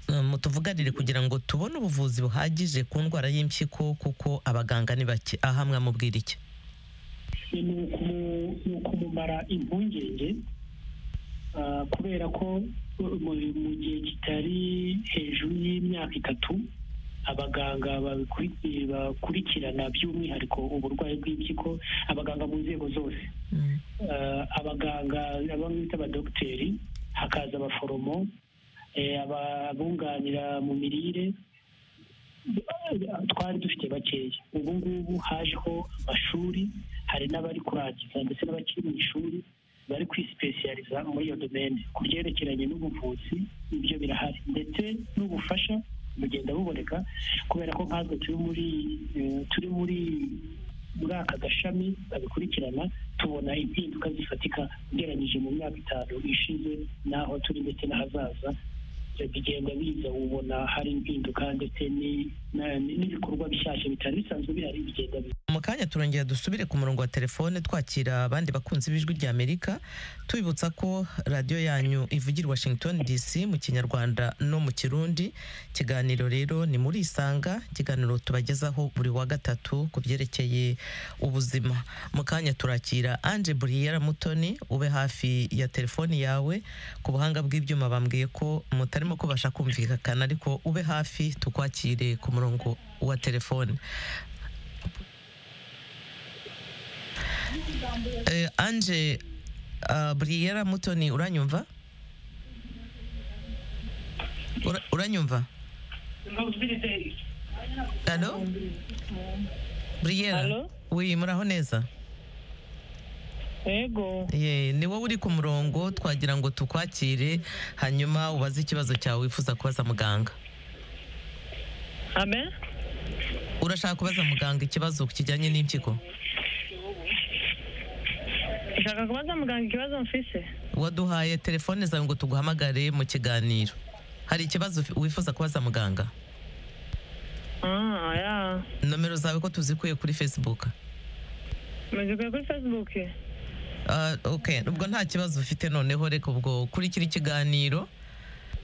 A: eh, mutuvuganire kugira ngo tubone ubuvuzi buhagije ku ndwara y'impyiko kuko abaganga ni bake aha mwamubwira iki
D: ni ukumu- ni ukumumara impungenge ah, kubera ko uh, mu- mu gihe kitari hejuru y'imyaka itatu abaganga babikuri- bakurikirana by'umwihariko uburwayi bw'impyiko abaganga mu nzego zose eh, abaganga bamwe bita abadogiteri hakaza abaforomo eh, aba- abunganira mu mirire twari dufite bakeya ubu ngubu hajeho amashuri hari n'abari kurangiza ndetse n'abakiri mu ishuri bari kwisipesiyariza muri iyo domene ku byerekeranye n'ubuvuzi ibyo birahari ndetse n'ubufasha bugenda buboneka kubera ko nkatwe turi muri eh, turi muri muri aka gashami kabikurikirana tubona impinduka zifatika ugereranyije mu myaka itanu ishize n'aho turi ndetse n'ahazaza bigenda biza ubona hari impinduka ndetse ni- na- n'ibikorwa bishyashya bitari bisanzwe bihari bigenda biza
A: mu kanya turongera dusubire ku murongo wa telefone twakira abandi bakunzi b'ijwi rya amerika tubibutsa ko radiyo yanyu ivugira i washington dc mu kinyarwanda no mu kirundi ikiganiro rero ni muri isanga ikiganiro tubagezaho buri wa gatatu ku byerekeye ubuzima mu kanya turakira anje buriyera mutoni ube hafi ya telefoni yawe ku buhanga bw'ibyuma bambwiye ko mutarimo kubasha kumvikana ariko ube hafi tukwakire ku murongo wa telefone Eh, Anje uh, Briera Mutoni uranyumva? Ura, uranyumva? Hello? Briera.
G: Hello?
A: Oui, muraho neza.
G: yego
A: Ye, ni wowe uri ku murongo twagira ngo tukwakire hanyuma ubaze ikibazo cyawe wifuza kubaza muganga.
G: amen
A: Urashaka kubaza muganga ikibazo kijyanye n'impyiko?
G: ushaka kubaza muganga ikibazo mfise
A: Waduhaye telefone zawe ngo tuguhamagare mu kiganiro. Hari ikibazo ufi- wifuza kubaza muganga?
G: ah ya
A: nomero zawe ko tuzikuye kuri facebook
G: muzikuye kuri facebook
A: Ah, ok ubwo nta kibazo ufite noneho reka ubwo kurikira ikiganiro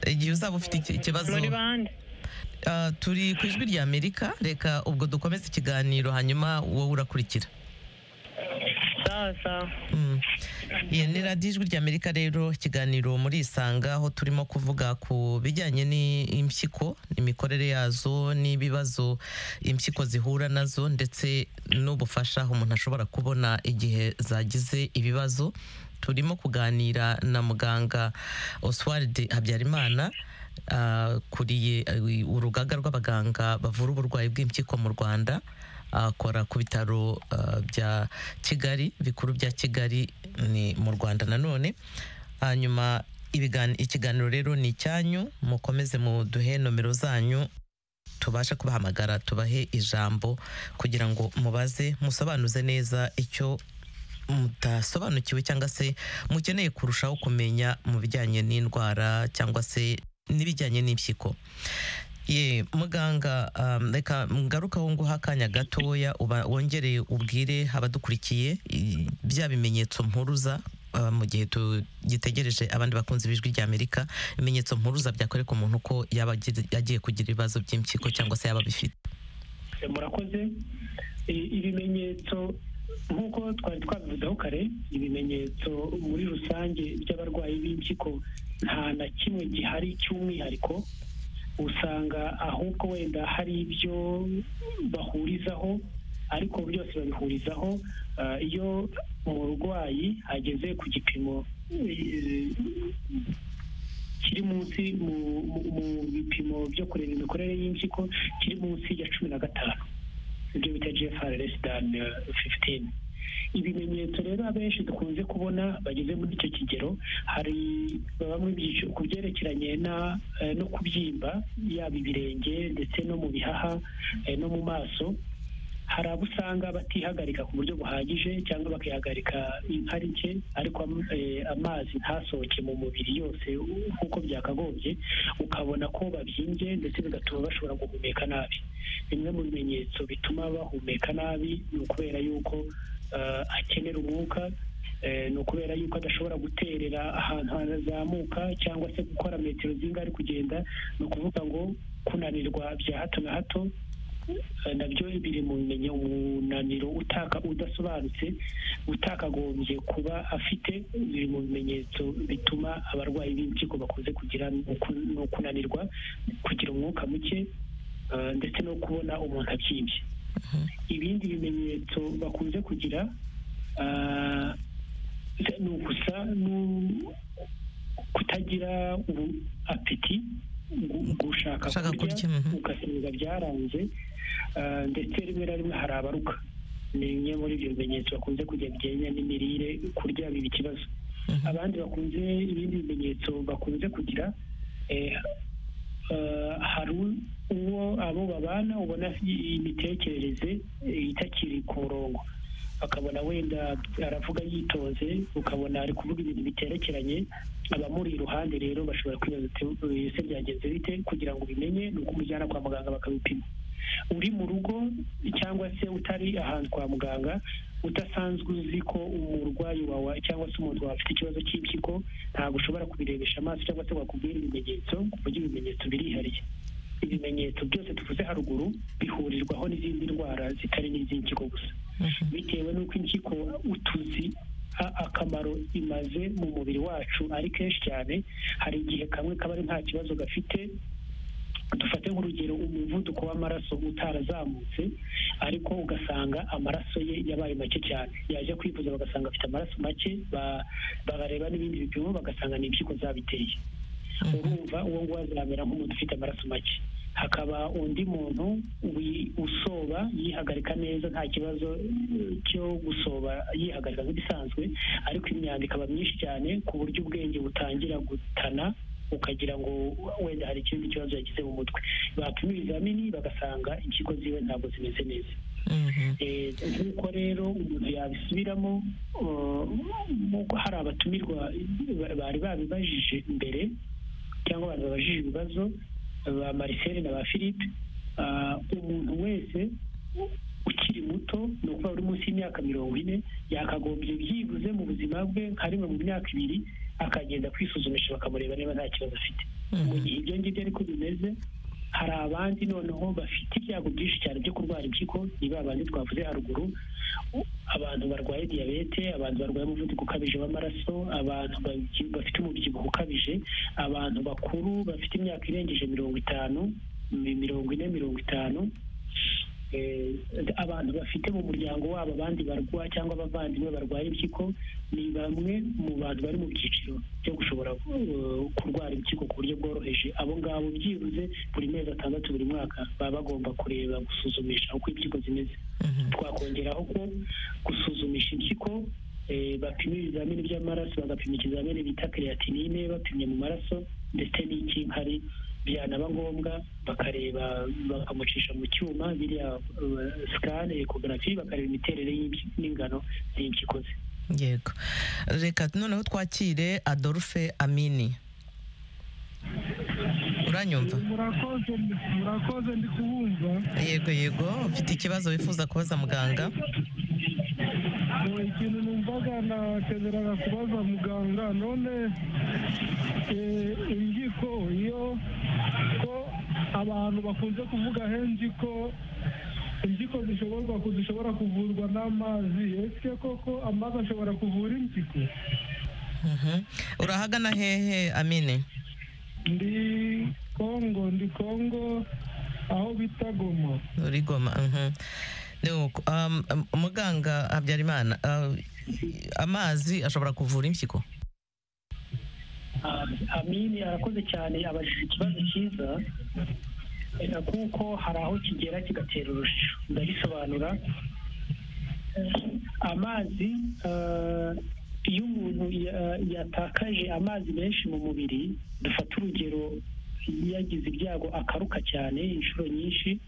A: igihe uzaba ufite iki- ikibazo
G: muri bande
A: Ah, turi ku ijwi rya amerika reka ubwo dukomeze ikiganiro hanyuma wowe urakurikira
G: sawa sawa
A: Mm. Iyi ni radiyo ijwi rya amerika rero ikiganiro muri isanga aho turimo kuvuga ku bijyanye n'impyiko imikorere yazo n'ibibazo impyiko zihura nazo ndetse n'ubufasha umuntu ashobora kubona igihe zagize ibibazo turimo kuganira na muganga oswald habyarimana ah, kuriye eh, urugaga rw'abaganga bavura uburwayi bw'impyiko mu rwanda akora ku bitaro uh, bya kigali bikuru bya kigali ni mu rwanda nanone hanyuma ibigan- ikiganiro rero ni icyanyu mukomeze muduhe nomero zanyu tubashe kubahamagara tubahe ijambo kugira ngo mubaze musobanuze neza icyo mutasobanukiwe cyangwa se mukeneye kurushaho kumenya mu bijyanye n'indwara cyangwa se n'ibijyanye n'impyiko ye muganga um, reka ngarukaho nguha akanya gatoya uba- wongere ubwire abadukurikiye i- bya bimenyetso mpuruza uh, mu gihe tugitegereje abandi bakunzi b'ijwi rya amerika ibimenyetso mpuruza byakwereka umuntu ko yaba agiri- agiye kugira ibibazo by'impyiko cyangwa se yaba abifite
D: murakoze I- ibimenyetso nk'uko twari twabivuzeho kare ibimenyetso muri rusange by'abarwayi b'impyiko nta na kimwe gihari cy'umwihariko usanga ahubwo wenda hari ibyo bahurizaho ariko byose babihurizaho Ah, iyo umurwayi ageze ku gipimo eh, kiri munsi mu mu- mu bipimo byo kureba imikorere y'impyiko kiri munsi ya cumi na gatanu ibyo bita gfr less than uh, 15 ibimenyetso rero abenshi dukunze kubona bageze muri icyo kigero hari baba mu byiciro ku byerekeranye na eh, no kubyimba yaba ibirenge ndetse no mu bihaha eh, no mu maso hari abo usanga batihagarika ku buryo buhagije cyangwa bakihagarika inkari nke ariko am- eh, amazi ntasohoke mu mubiri yose nk'uko byakagombye ukabona ko babyimbye ndetse bigatuma bashobora guhumeka nabi bimwe mu bimenyetso bituma bahumeka nabi ni ukubera yuko eh, akenera umwuka eh, ni ukubera yuko adashobora guterera ahantu hanazamuka cyangwa se gukora metero zinga ari kugenda ni ukuvuga ngo kunanirwa bya hato na hato nabyo biri mu bimenye umunaniro utaka udasobanutse utakagombye kuba afite biri mu bimenyetso bituma abarwayi b'impyiko bakunze kugira ni uku- ni ukunanirwa kugira umwuka muke eh, ndetse no kubona umuntu abyimbye ibindi bimenyetso bakunze kugira ah, ni ugusa n'u- kutagira ubu- apeti gu- gushaka
A: Gushaka kurya, mhm.
D: ugasimbuza byaranze ah, ndetse rimwe na rimwe hari abaruka ni bimwe muri ibyo bimenyetso bakunze kugira bijyanye n'imirire kurya biba ikibazo
A: Mhm.
D: abandi bakunze ibindi bimenyetso bakunze kugira eh, eh, hari u- uwo abo babana ubona i- imitekerereze eh, itakiri ku murongo akabona wenda aravuga yitonze ukabona ari kuvuga ibintu biterekeranye abamuri iruhande rero bashobora kwibaza ati ese byagenze bite kugira ngo ubimenye ni uko umujyana kwa muganga bakabipima uri mu rugo cyangwa se utari ahantu kwa muganga udasanzwe uzi ko umurwayi wawe cyangwa se umuntu wawe afite ikibazo cy'impyiko ntabwo ushobora kubirebesha amaso cyangwa se wakubwira ibimenyetso ku buryo ibimenyetso birihariye ibimenyetso byose tuvuze haruguru bihurirwaho n'izindi ndwara zitari n'iz'impyiko gusa bitewe n'uko impyiko utuzi akamaro imaze mu mubiri wacu ari kenshi cyane hari igihe kamwe kaba ari nta kibazo gafite dufate nk'urugero umuvuduko w'amaraso utarazamutse ariko ugasanga amaraso ye yabaye make cyane yaje kwivuza bagasanga afite amaraso make bareba n'ibindi bipimo bagasanga ni impyiko zabiteye urumva uwo nguwo azamera nk'umuntu ufite amaraso make hakaba undi muntu usoba yihagarika neza nta kibazo cyo gusoba yihagarika nk'ibisanzwe ariko imyanda ikaba myinshi cyane ku buryo ubwenge butangira gutana ukagira ngo wenda hari ikindi kibazo yagize mu mutwe bapima ibizamini bagasanga impyiko ziwe ntabwo zimeze neza nk'uko rero umuntu yabisubiramo hari abatumirwa bari babibajije mbere cyangwa abantu babajije ibibazo ba marisere na ba philippe umuntu wese ukiri muto ni ukuba uri munsi y'imyaka mirongo ine yakagombye byibuze mu buzima bwe nka rimwe mu myaka ibiri akagenda kwisuzumisha bakamureba niba nta kibazo afite mu gihe ibyo ngibyo ariko bimeze hari abandi noneho bafite ibyago byinshi cyane byo kurwara impyiko ni ba bandi twavuze haruguru abantu barwaye diyabete abantu barwaye umuvuduko ukabije w'amaraso abantu bafite umubyibuho ukabije abantu bakuru bafite imyaka irengeje mirongo itanu mirongo ine mirongo itanu abantu bafite mu muryango wabo abandi barwa cyangwa abavandimwe barwaye impyiko ni bamwe mu bantu bari mu byiciro byo gushobora kurwara impyiko ku buryo bworoheje abo ngabo byibuze buri mezi atandatu buri mwaka baba bagomba kureba gusuzumisha uko impyiko zimeze twakongeraho ko gusuzumisha impyiko bapima ibizamini by'amaraso bagapima ikizamini bita kereyatinine bapimye mu maraso ndetse n'icy'inkari byanaba ngombwa bakareba bakamucisha mu cyuma biriya sikane ekogarafi bakareba imiterere n'ingano z'impyiko ze
A: yego reka noneho twakire adolphe amini uranyumva
H: murakoze murakoze ndi kubumva
A: yego yego ufite ikibazo wifuza kubaza muganga
H: ikintu numvaga nakeneraga kubaza muganga none impyiko iyo ko abantu bakunze kuvuga henshi ko impyiko zishoborwa zishobora kuvurwa n'amazi ese koko amazi ashobora kuvura impyiko
A: urahagana hehe amine
H: ndi kongo ndi kongo aho bita goma
A: uri goma muganga habyarimana amazi ashobora kuvura impyiko
D: amini arakoze cyane abajije ikibazo cyiza kuko hari aho kigera kigatera urujijo ndabisobanura amazi iyo umuntu yatakaje amazi menshi mu mubiri dufata urugero yagize ibyago akaruka cyane inshuro nyinshi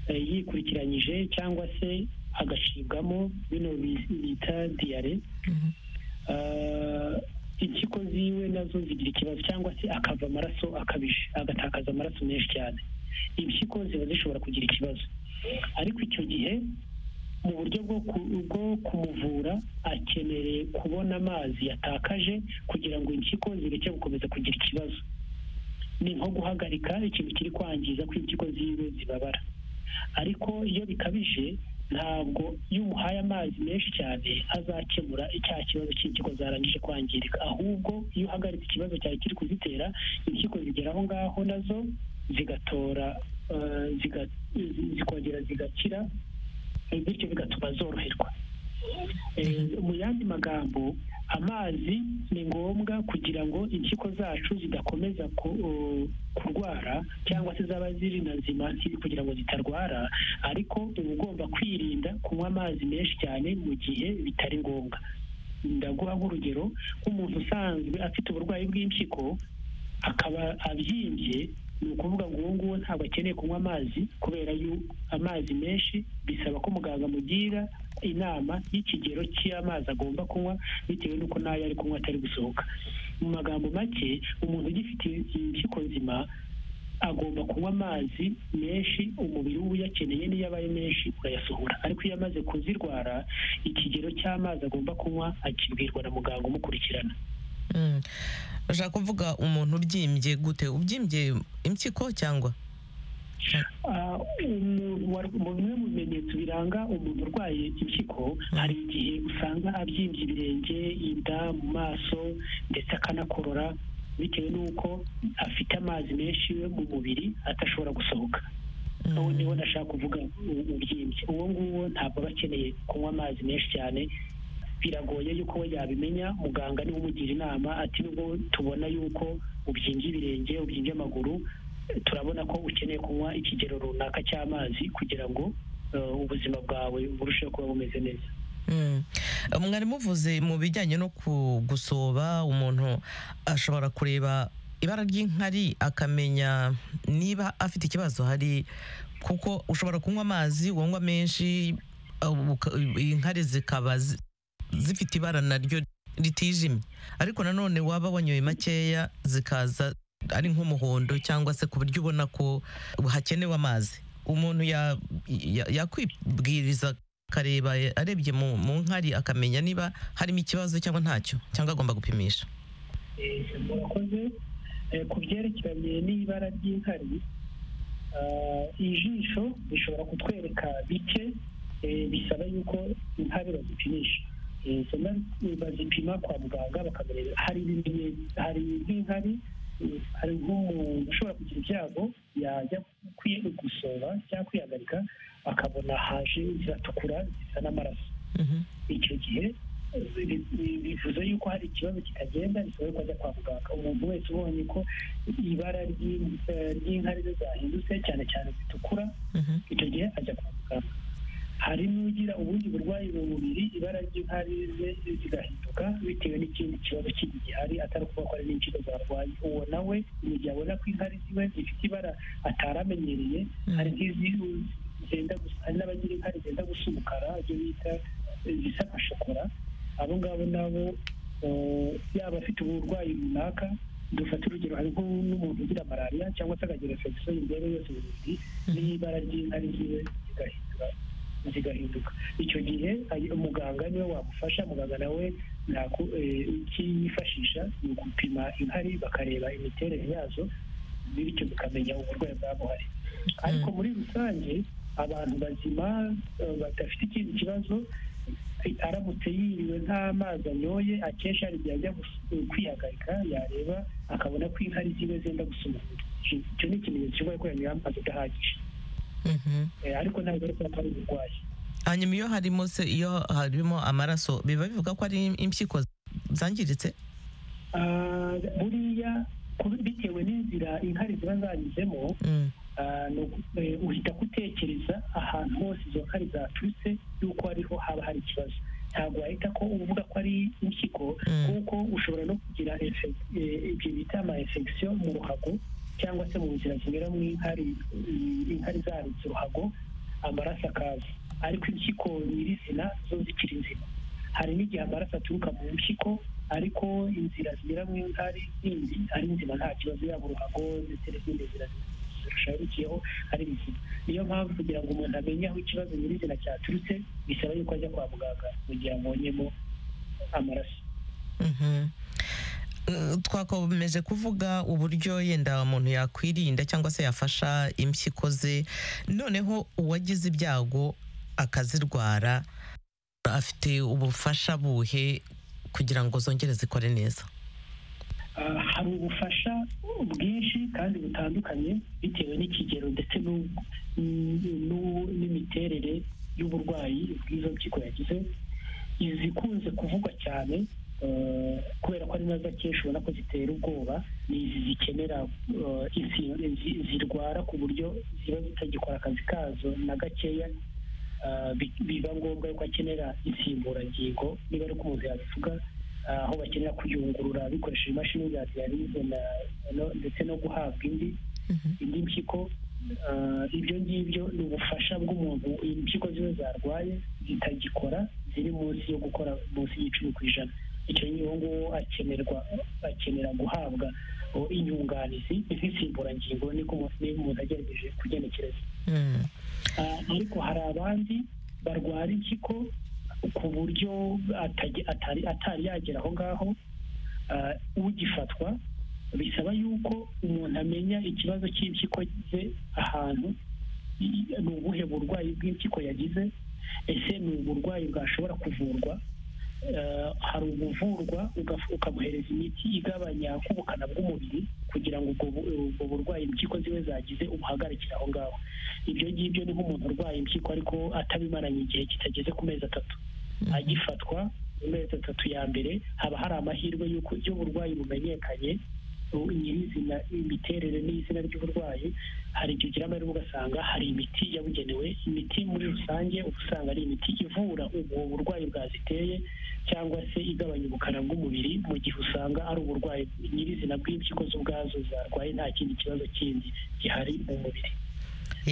D: yikurikiranyije cyangwa se agacibwamo bino bita diyare impyiko ziwe nazo zigira ikibazo cyangwa se akava amaraso akabije agatakaza amaraso menshi cyane impyiko ziba zishobora kugira ikibazo ariko icyo gihe mu buryo bwo kumuvura akeneye kubona amazi yatakaje kugira ngo impyiko zireke gukomeza kugira ikibazo ni nko guhagarika ikintu kiri kwangiza ko impyiko ziwe zibabara ariko iyo bikabije ntabwo iyo umuhaye amazi menshi cyane azakemura icya kibazo cy'impyiko zarangije kwangirika ahubwo iyo uhagaritse ikibazo cyari kiri kuzitera impyiko zigera aho ngaho nazo zigatora zikongera zigakira bityo bigatuma zoroherwa mu yandi magambo amazi ni ngombwa kugira ngo impyiko zacu zidakomeza kurwara cyangwa se zaba ziri na zima kugira ngo zitarwara ariko uba ugomba kwirinda kunywa amazi menshi cyane mu gihe bitari ngombwa ndaguha nk'urugero nk'umuntu usanzwe afite uburwayi bw'impyiko akaba abyimbye ni ukuvuga ngo uwo nguwo ntabwo akeneye kunywa amazi kubera yo amazi menshi bisaba ko muganga amugira inama y'ikigero cy'amazi agomba kunywa bitewe n'uko n'ayo ari kunywa atari gusohoka mu magambo make umuntu ugifite impyiko nzima agomba kunywa amazi menshi umubiri we uyakeneye n'iyo abaye menshi urayasohora ariko iyo amaze kuzirwara ikigero cy'amazi agomba kunywa akibwirwa na muganga umukurikirana
A: Mm. ushaka kuvuga umuntu ubyimbye gute ubyimbye impyiko cyangwa
D: Ah, umuntu war- mu bimwe mu bimenyetso biranga umuntu urwaye impyiko hari igihe usanga abyimbye ibirenge inda mu maso ndetse akanakorora bitewe n'uko afite amazi menshi yo mu mubiri atashobora gusohoka ubu niho ndashaka kuvuga u- ubyimbye uwo nguwo ntabwo aba akeneye kunywa amazi menshi cyane biragoye yuko we yabimenya muganga niwe umugira inama ati nubwo tubona yuko ubyimbye ibirenge ubyimbye amaguru turabona ko ukeneye kunywa ikigero runaka cy'amazi kugira ngo eh, ubuzima bwawe burusheho kuba bumeze neza
A: Mm. mwari muvuze mu bijyanye no ku- gusoba umuntu ashobora kureba ibara ry'inkari akamenya niba afite ikibazo hari kuko ushobora kunywa amazi wanywa menshi uh, uka- inkari zikaba zi- zifite ibara naryo ritijimye ariko nanone waba wanyoye makeya zikaza ari nk'umuhondo cyangwa se ku buryo ubona ko hakenewe amazi umuntu ya- ya- yakwibwiriza akareba arebye mu mu nkari akamenya niba harimo ikibazo cyangwa ntacyo cyangwa agomba gupimisha
D: murakoze Eh, ku byerekeranye n'ibara ry'inkari ah, ijisho rishobora kutwereka bike eh, bisaba yuko inkari bazipimisha Eh, izo nkari bazipima kwa muganga bakamurebera hari ibimenyetso hari nk'inkari eh, hari nk'umuntu ushobora kugira ibyago yajya kwi- gusoba cyangwa kwihagarika akabona haje ziratukura zisa n'amaraso icyo gihe bi- bi- bivuze yuko hari ikibazo kitagenda bisaba yuko ajya kwa muganga umuntu wese ubonye ko ibara ry'in- eh, ry'inkari ze zahindutse cyane cyane zitukura icyo gihe ajya kwa muganga hari n'ugira ubundi burwayi mu mubiri ibara ry'inkari ze zigahinduka bitewe n'ikindi kibazo kindi gihari atari ukuvuga ko ari n'impyiko zarwaye uwo nawe mu gihe abona ko inkari ziwe zifite ibara atari amenyereye hari nk'izi zenda gusa hari n'abagira inkari zenda gusa umukara ibyo bita eh, zisa nka shokora abo ngabo nabo eh, yaba afite uburwayi runaka dufata urugero hari nko n'umuntu ugira malariya cyangwa se akagira infection imbeho yose mu mubiri n'ibara ry'inkari ziwe zigahindura zigahinduka icyo gihe ayi- umuganga niwe wagufasha muganga nawe ntaku- eh, icyo yifashisha ni ugupima inkari bakareba imiterere yazo bityo tukamenya uburwayi bwaba buhari ariko muri rusange abantu bazima eh, badafite ikindi kibazo eh, aramutse yiriwe nk'amazi anyoye akenshi hari igihe ajya gus- eh, kwihagarika yareba akabona ko inkari ziwe zenda gusa umuhondo Icyo- icyo ni ikimenyetso cy'uburwayi ko yanyoye amazi adahagije Eh, ariko ntabwo ari kuba ari uburwayi
A: hanyuma iyo harimo se iyo harimo amaraso biba bivuga ko ari impyiko zangiritse
D: Ah, buriya kubi- bitewe n'inzira inkari ziba zanyuzemo
A: Mm.
D: Ah, ni uku- eh, uhita gutekereza ahantu hose izo nkari zaturutse y'uko ariho haba hari ikibazo ntabwo wahita ko uvuga ko ari impyiko
A: Mm.
D: kuko ushobora no kugira efe- eh, ibyo bita ama infection mu ruhago cyangwa se mu nzira zinyura mu inkari mm, inkari zarutse uruhago amaraso akaza ariko impyiko nyirizina zo zikiri nzima hari n'igihe amaraso aturuka mu mpyiko ariko inzira zinyura mu inkari zindi ari nzima nta kibazo yaba uruhago ndetse n'izindi nzira zirushaho bikiyeho ari bizima niyo mpamvu kugira ngo umuntu amenye aho ikibazo nyirizina cyaturutse bisaba yuko ajya kwa muganga mu gihe abonyemo amaraso
A: Mhm. Eh, twakomeje kuvuga uburyo yenda umuntu yakwirinda cyangwa se yafasha impyiko ze noneho uwagize ibyago akazirwara afite ubufasha buhe kugira ngo zongere zikore neza
D: Ah, hari ubufasha bwinshi kandi butandukanye bitewe n'ikigero ndetse n'u- n'u- n'u- n'imiterere y'uburwayi bw'izo mpyiko yagize izikunze kuvugwa cyane eh, kubera ko ari nazo akenshi ubona ko zitera ubwoba ni izi zikenera eh, insi- zi- zirwara ku buryo ziba zitagikora akazi kazo na gakeya Ah, bi- biba ngombwa yuko akenera insimburangingo niba ari uko umuntu yabivuga ah, aho bakenera kuyungurura bikoresheje imashini za dialyse na- no- ndetse no guhabwa indi indi mpyiko eh, ibyo ngibyo ni ubufasha bw'umuntu impyiko ziwe zarwaye zitagikora ziri munsi yo gukora munsi y'icumi ku ijana icyo gihe uwo nguwo akenerwa akenera guhabwa oh, inyunganizi nk'insimburangingo niko umuntu- niba umuntu agerageje kugenekereza
A: Mm.
D: Ah, ariko hari abandi barwara impyiko ku buryo atage- atari atari yagera aho ngaho Ah, ugifatwa bisaba yuko umuntu amenya ikibazo cy'impyiko ze ahantu i- ni ubuhe burwayi bw'impyiko yagize ese ni uburwayi bwashobora kuvurwa Eh, hari ubuvurwa ugafu- ukamuhereza imiti igabanya k'ubukana bw'umubiri kugira ngo ubwo bu- ubwo burwayi impyiko ziwe zagize ubuhagarikire aho ngaho ibyo ngibyo ni nk'umuntu urwaye impyiko ariko atabimaranye igihe kitageze ku mezi atatu agifatwa mu mezi atatu ya mbere haba hari amahirwe y'uko iyo uburwayi bumenyekanye u- nyirizina imiterere n'izina ry'uburwayi hari igihe ugira amahirwe ugasanga hari imiti yabugenewe imiti muri rusange uba usanga ari imiti ivura ubwo burwayi bwaziteye cyangwa se igabanya ubukana bw'umubiri mu gihe usanga ari uburwayi nyirizina bw'impyiko zo ubwazo zarwaye nta kindi kibazo kindi gihari mu mubiri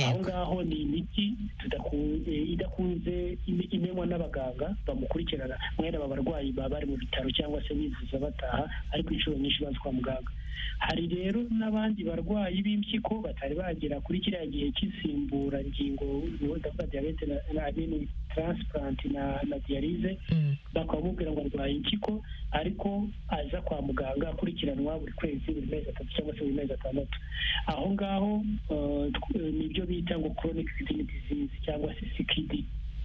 D: aho
A: Yego.
D: ngaho ni imiti tudaku- eh, idakunze ime- imenywa n'abaganga bamukurikirana mwene aba barwayi baba bari mu bitaro cyangwa se bivuza bataha ariko inshuro nyinshi baza kwa muganga hari rero n'abandi barwayi b'impyiko batari bagera kuri kiriya gihe cy'insimburangingo ndavuga diyabete na na- I mean, transplant na na dialyse
A: Mm.
D: bakamubwira ngo arwaye impyiko ariko aza kwa muganga akurikiranwa buri kwezi buri mezi atatu cyangwa se buri mezi atandatu aho ngaho eh, tw- eh, ni ibyo bita ngo chronic kidney disease cyangwa se CKD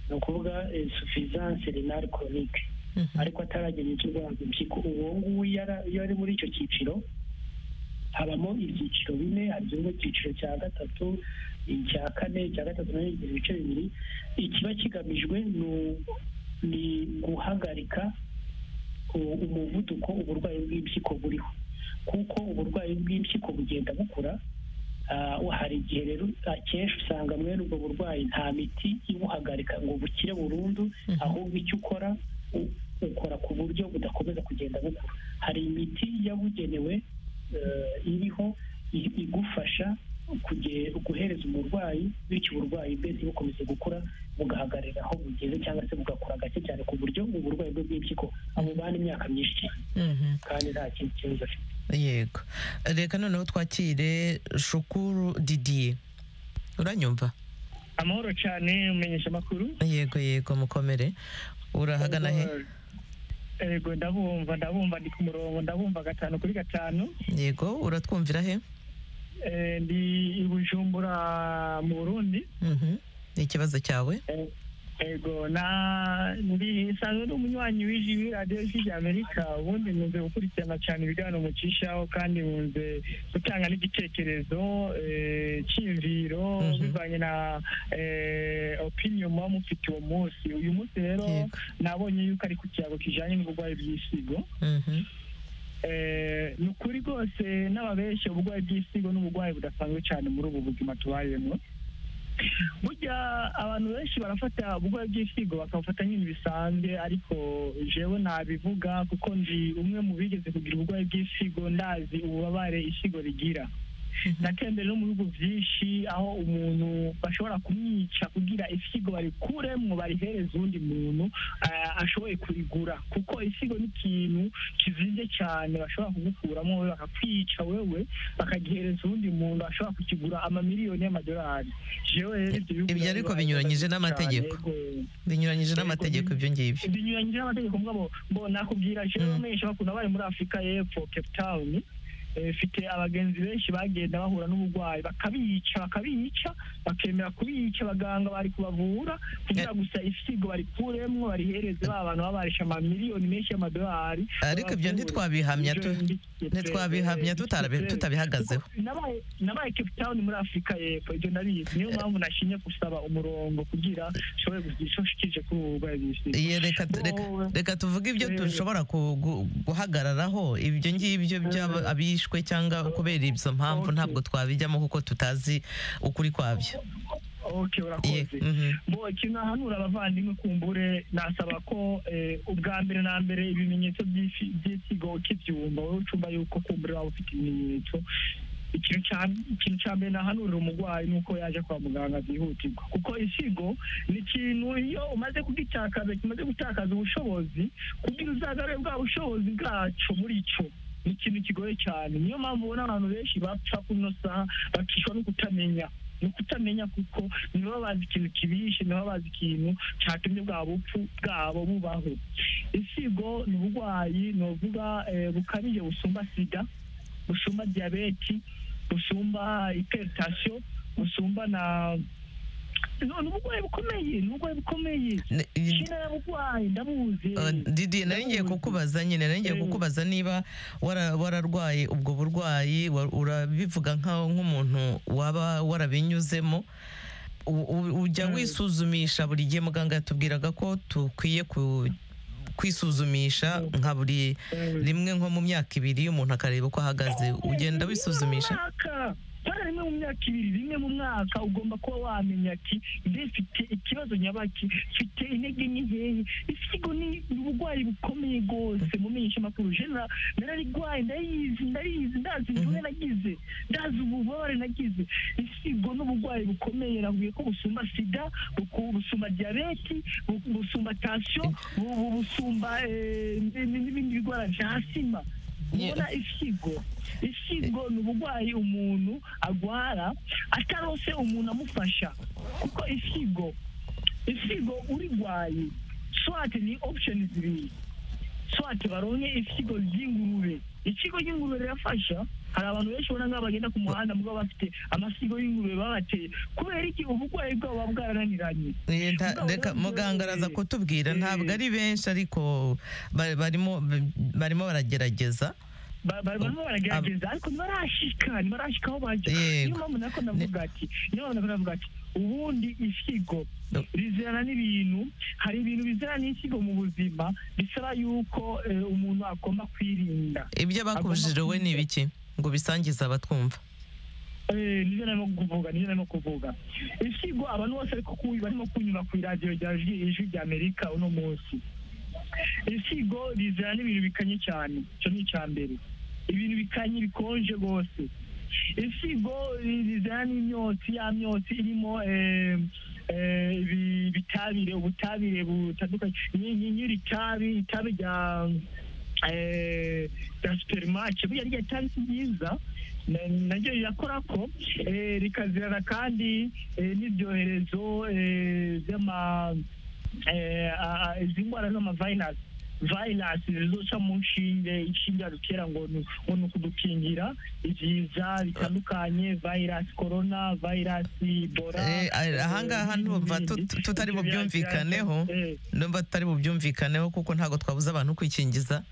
D: ni ukuvuga suffisance renale chronique
A: Mhm.
D: ariko ataragera igihe cyo guhabwa impyiko uwo nguwo iyo ara- iyo ari muri icyo cyiciro habamo ibyiciro bine harimo icyiciro cya gatatu icya kane icya gatatu nayo igira ibice bibiri ikiba kigamijwe ni u- ni guhagarika u- umuvuduko uburwayi bw'impyiko buriho kuko uburwayi bw'impyiko bugenda bukura Ah, hari igihe rero akenshi usanga mwene ubwo burwayi nta miti ibuhagarika ngo bukire burundu
A: Mhm.
D: ahubwo icyo ukora u- ukora ku buryo budakomeza kugenda bukura hari imiti yabugenewe eh, iriho i- igufasha kuge- guhereza umurwayi bityo uburwayi bwe ntibukomeze gukura bugahagarara aho bugeze cyangwa se bugakura gake cyane ku buryo uburwayi bwe bw'impyiko amubana imyaka myinshi cyane
A: Mhm.
D: kandi nta kindi kibazo afite
A: yego reka noneho twakire shukuru didiye uranyumva
G: amahoro cyane umenyesha amakuru
A: yego yego mukomere urahagana he
G: yego ndabumva ndabumva ndi ku murongo ndabumva gatanu kuri gatanu
A: yego uratwumvira he
G: Eh, ndi i bujumbura mu burundi
A: Mhm. ni ikibazo cyawe
G: ego na ndi nsanzwe ndi umunywanyi w'iji muri radiyo y'iji amerika ubundi nkunze gukurikirana cyane ibiganiro mucishaho kandi nkunze gutanga n'igitekerezo eh, cyiyumviro
A: Mhm.
G: bivanye na eh, opinion muba mufite uwo munsi uyu munsi rero
A: Yego.
G: nabonye yuko ari ku kiyago kijanye n'uburwayi bw'isigo
A: Mhm.
G: Eh, ni ukuri rwose n'ababenshi uburwayi bw'isigo n'uburwayi budasanzwe cyane muri ubu buzima tubayemo burya abantu benshi barafata uburwayi bw'isigo bakabufata nk'ibintu bisanzwe ariko jewe nabivuga kuko ndi umwe mu bigeze kugira uburwayi bw'isigo ndazi ububabare isigo rigira natembere no mu bihugu byinshi aho umuntu bashobora kumwica kugira isigo barikuremo barihereza uwundi muntu eh, ashoboye kurigura kuko isigo ni ikintu kizimye cyane bashobora kugukuramo wowe bakakwica wowe bakagihereza uwundi muntu ashobora kukigura amamiliyoni y'amadolari jewe rero ibyo bihugu
A: Ibyo ariko
G: birabibaye
A: binyuranyije
G: cyane,
A: n'amategeko.
G: yego
A: binyuranyije
G: Yego,
A: n'amategeko
G: ni-
A: ibyo ngibyo
G: binyuranyije n'amategeko mugabo mbo nakubwira jewe
A: Mm.
G: menshi bakunda bari muri afurika y'epfo cape town eh, mfite abagenzi benshi bagenda bahura n'uburwayi bakabica bakabica bakemera kubica abaganga bari kubavura kugira gusa isigo barikuremwo barihereze ba bantu baba barishe amamiliyoni menshi y'amadolari
A: ariko ibyo ntitwabihamya tu- ntitwabihamya tutarabi- tutabihagazeho
G: nabaye nabaye cape town muri afurika y'epfo ibyo ndabizi niyo mpamvu nashinye gusaba umurongo kugira nshobore kugira icyo nshikije kuri ubu burwayi bw'isigo
A: Iye, reka tu- reka-
G: Bowe.
A: reka tuvuge ibyo
G: Yego.
A: dushobora ku- gu- guhagararaho ibyo ngibyo by'aba- abishwe cyangwa kubera izo mpamvu
G: Okay.
A: ntabwo twabijyamo kuko tutazi ukuri kwabyo
G: ok
A: Iye,
G: urakoze
A: mhm.
G: bo ikintu ahanura abavandimwe kumbure nasaba ko eh, ubwa mbere na mbere ibimenyetso by'isi- by'isigo ukibyumva wowe ucumba yuko kumbure waba ufite ibimenyetso
D: ikintu cya mbere nahanurira umurwayi ni uko yaje kwa muganga byihutirwa kuko insigo ni ikintu iyo umaze kugitakaza kimaze gutakaza ubushobozi kugira uzagare bwa bushobozi bwacu muri cyo ni ikintu kigoye cyane niyo mpamvu ubona abantu benshi bapfa kuno saha bakishwa no kutamenya ni ukutamenya kuko nibo bazi ikintu kibishe nibo bazi ikintu cyatumye bwa bupfu bwabo bubaho insigo ni uburwayi ni uvuga bukabije busumba sida busumba diyabeti busumba iteritasiyo busumba na ni uburwayi bukomeye ni uburwayi bukomeye shina y'aburwayi ndabuzi
A: Didier nari ngiye kukubaza nyine nari ngiye kukubaza niba wara- wararwaye ubwo burwayi wa- urabivuga nkaho nk'umuntu waba warabinyuzemo U- u- ujya wisuzumisha buri gihe muganga yatubwiraga ko dukwiye ku- kwisuzumisha nka buri rimwe nko mu myaka ibiri umuntu akareba uko ahagaze ugenda wisuzumisha
D: hari rimwe mu myaka ibiri rimwe mu mwaka ugomba kuba wamenya ati ndifite ikibazo nyabaki mfite intege nke nkeya isigo ni uburwayi bukomeye rwose mu menyeshamakuru jena nararigwaye ndayizi ndayizi ndazi imvune nagize ndazi ububabare nagize isigo ni uburwayi bukomeye nakubwiye ko busumba sida buku- busumba diyabeti bu- busumba tansiyo bu- bu- busumba eh, n- n'ibindi birwara bya sima
A: Ye-
D: ubona isigo isigo ni uburwayi umuntu agwara atarose umuntu amufasha kuko isigo isigo urigwaye swate ni option zibiri swate baronke isigo ry'ingurube ikigo cy'ingurube rirafasha hari abantu benshi ubona nk'aho bagenda ku muhanda mugabo bafite amasigo y'ingurube babateye kubera iki uburwayi bwabo buba bwarananiranye
A: Eh, nta-
D: Mugabo
A: reka
D: ntabwo
A: muganga
D: yari-
A: araza kutubwira
D: Eh.
A: ntabwo ari benshi ariko ba- barimo barimo baragerageza
D: Ba- ba- barimo baragerageza ariko ntibarashika ntibarashika aho bajya
A: Yego.
D: niyo mpamvu nako navuga ati niyo mpamvu nako navuga ati ubundi isigo
A: No.
D: rizirana n'ibintu hari ibintu bizirana n'insigo mu buzima bisaba yuko eh, umuntu agomba kwirinda
A: ibyo bakubujije wowe ni ibiki ngo bisangize abatwumva
D: Eh, nibyo narimo kuvuga nibyo narimo kuvuga isigo abantu bose ariko kuyu barimo kunyura ku iradiyo rya J- ijwi rya amerika uno munsi isigo rizana n'ibintu bikanye cyane icyo ni icya mbere ibintu bikanye bikonje rwose isigo ri- rizana n'imyotsi ya myotsi irimo eh, eh, ibi- ibitabire ubutabire butandukanye Nyi- nyi- nyiri tabi itabi rya eh, rya supermarché burya rya tabi si ryiza na- naryo rirakora ko eh, rikazirana kandi eh, n'ibyoherezo eh, by'ama eh, a- a- izi ndwara z'amavayirasi vayirasi zizoca mu nshinge inshinge yadutera ngo ni ngo ni ukudukingira ibiza bitandukanye vayirasi korona vayirasi ibora
A: Eh, a- ahangaha
D: eh,
A: ndumva
D: n'ibindi.
A: tut- tutari
D: Ibyo bya-
A: bubyumvikaneho.
D: eh,
A: numva tutari bubyumvikaneho kuko ntabwo twabuza abantu kwikingiza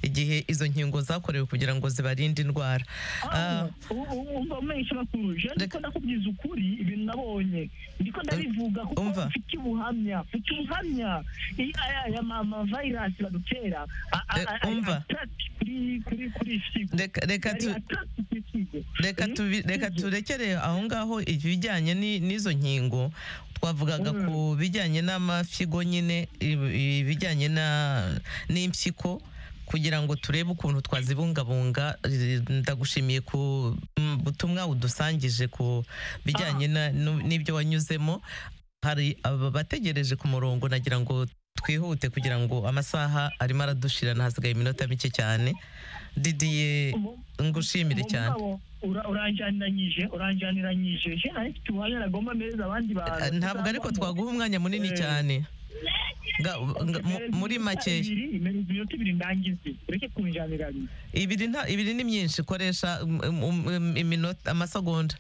A: igihe izo nkingo zakorewe kugira ngo zibarinde indwara Ah,
D: Ah, u- u- umva umesha bakuru je ndiko ndakubwiza ukuri ibintu nabonye ndiko ndabivuga kuko
A: umva.
D: mfite ubuhamya mfite ubuhamya I- aya aya ma- ma virus badutera a- a-
A: Eh,
D: a- a-
A: umva.
D: attack kuri kuri kuri isigo
A: reka reka
D: Ari
A: tu
D: attack kuri isigo
A: reka
D: Mm,
A: tubi- reka
D: isigo.
A: turekere aho ngaho ibijyanye ni- n'izo nkingo twavugaga
D: Mm.
A: ku bijyanye n'amafigo nyine ibi- ibijyanye na- n'impyiko kugira ngo turebe ukuntu twazibungabunga Eh, ndagushimiye ku mm, butumwa udusangije ku bijyanye na- nu- n'ibyo wanyuzemo hari aba bategereje ku murongo nagira ngo twihute kugira ngo amasaha arimo aradushira hasigaye iminota mike cyane didiye
D: Ubu-
A: ngushimire
D: ubu
A: cyane
D: mugabo ura- uranjaniranyije uranjaniranyije je nari mfite ubuhamya nagomba meza abandi bantu
A: ntabwo ariko
D: tuzavamo.
A: twaguha umwanya munini
D: Eh.
A: cyane Nga- nga- mu-
D: Imereza
A: muri
D: iminota
A: make
D: ibiri, imereza iminota ibiri ndangize ureke kunjaniranya
A: ibiri nta- ibiri ni myinshi koresha um, um, um, iminota amasegonda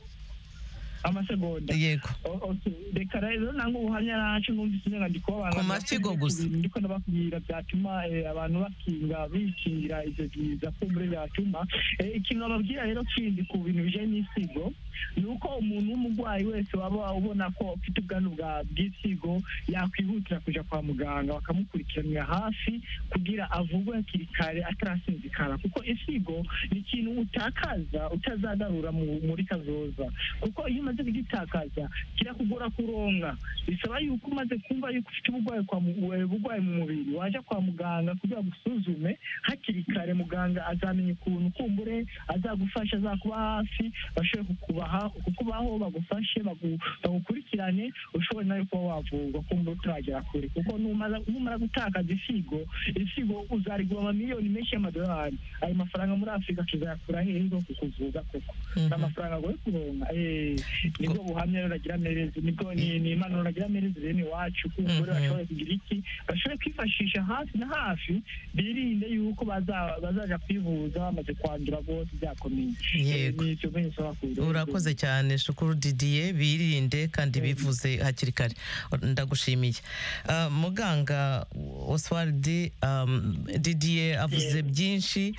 D: amasegonda
A: yego
D: O- okay. reka rero nangwa ubuhamya nacu numvise inyandiko abantu
A: Ku mafigo gusa.
D: ndiko ndababwira byatuma eh, abantu bakinga bikingira ivyo biza kumbure byatuma Eh, ikintu bababwira rero kindi ku bintu bijanye n'isigo ni uko umuntu w'umurwayi wese waba ubona ko afite ubwandu bwa bw'isigo yakwihutira kuja kwa muganga bakamukurikiranira hafi kugira avurwe hakiri kare atarasinzikara kuko isigo ni ikintu utakaza utazagarura mu- muri kazoza kuko iyo umaze
G: umaze kugitakaza kirakugora kuronka bisaba yuko umaze kumva yuko ufite uburwayi kwa mu- eh, burwayi mu mubiri waje kwa muganga kugira ngo usuzume hakiri kare muganga azamenya ukuntu kumbure azagufasha azakuba hafi bashobore kukubaha kukubaho bagufashe bagu- bagukurikirane ushobore nawe kuba wavurwa kumbura utaragera kure kuko numara numara gutakaza isigo isigo uzarigura amamiliyoni menshi y'amadolari ayo mafaranga muri afurika tuzayakura hehe zo kukuvuza koko ni amafaranga agoye kuronka eh, nibwo buhamya rero nagira merezi nibwo ni ni impanuro nagira merezi bene iwacu kuko rero bashobora kugira iki bashobora kwifashisha hafi na hafi birinde yuko baza- bazaja kwivuza bamaze kwandura rwose byakomeye Eh,
A: Yego.
G: ni ibyo bene nsaba kubirenza.
A: urakoze cyane shukuru didiye birinde kandi bivuze hakiri kare ndagushimiye Ah, muganga oswald um, didiye avuze byinshi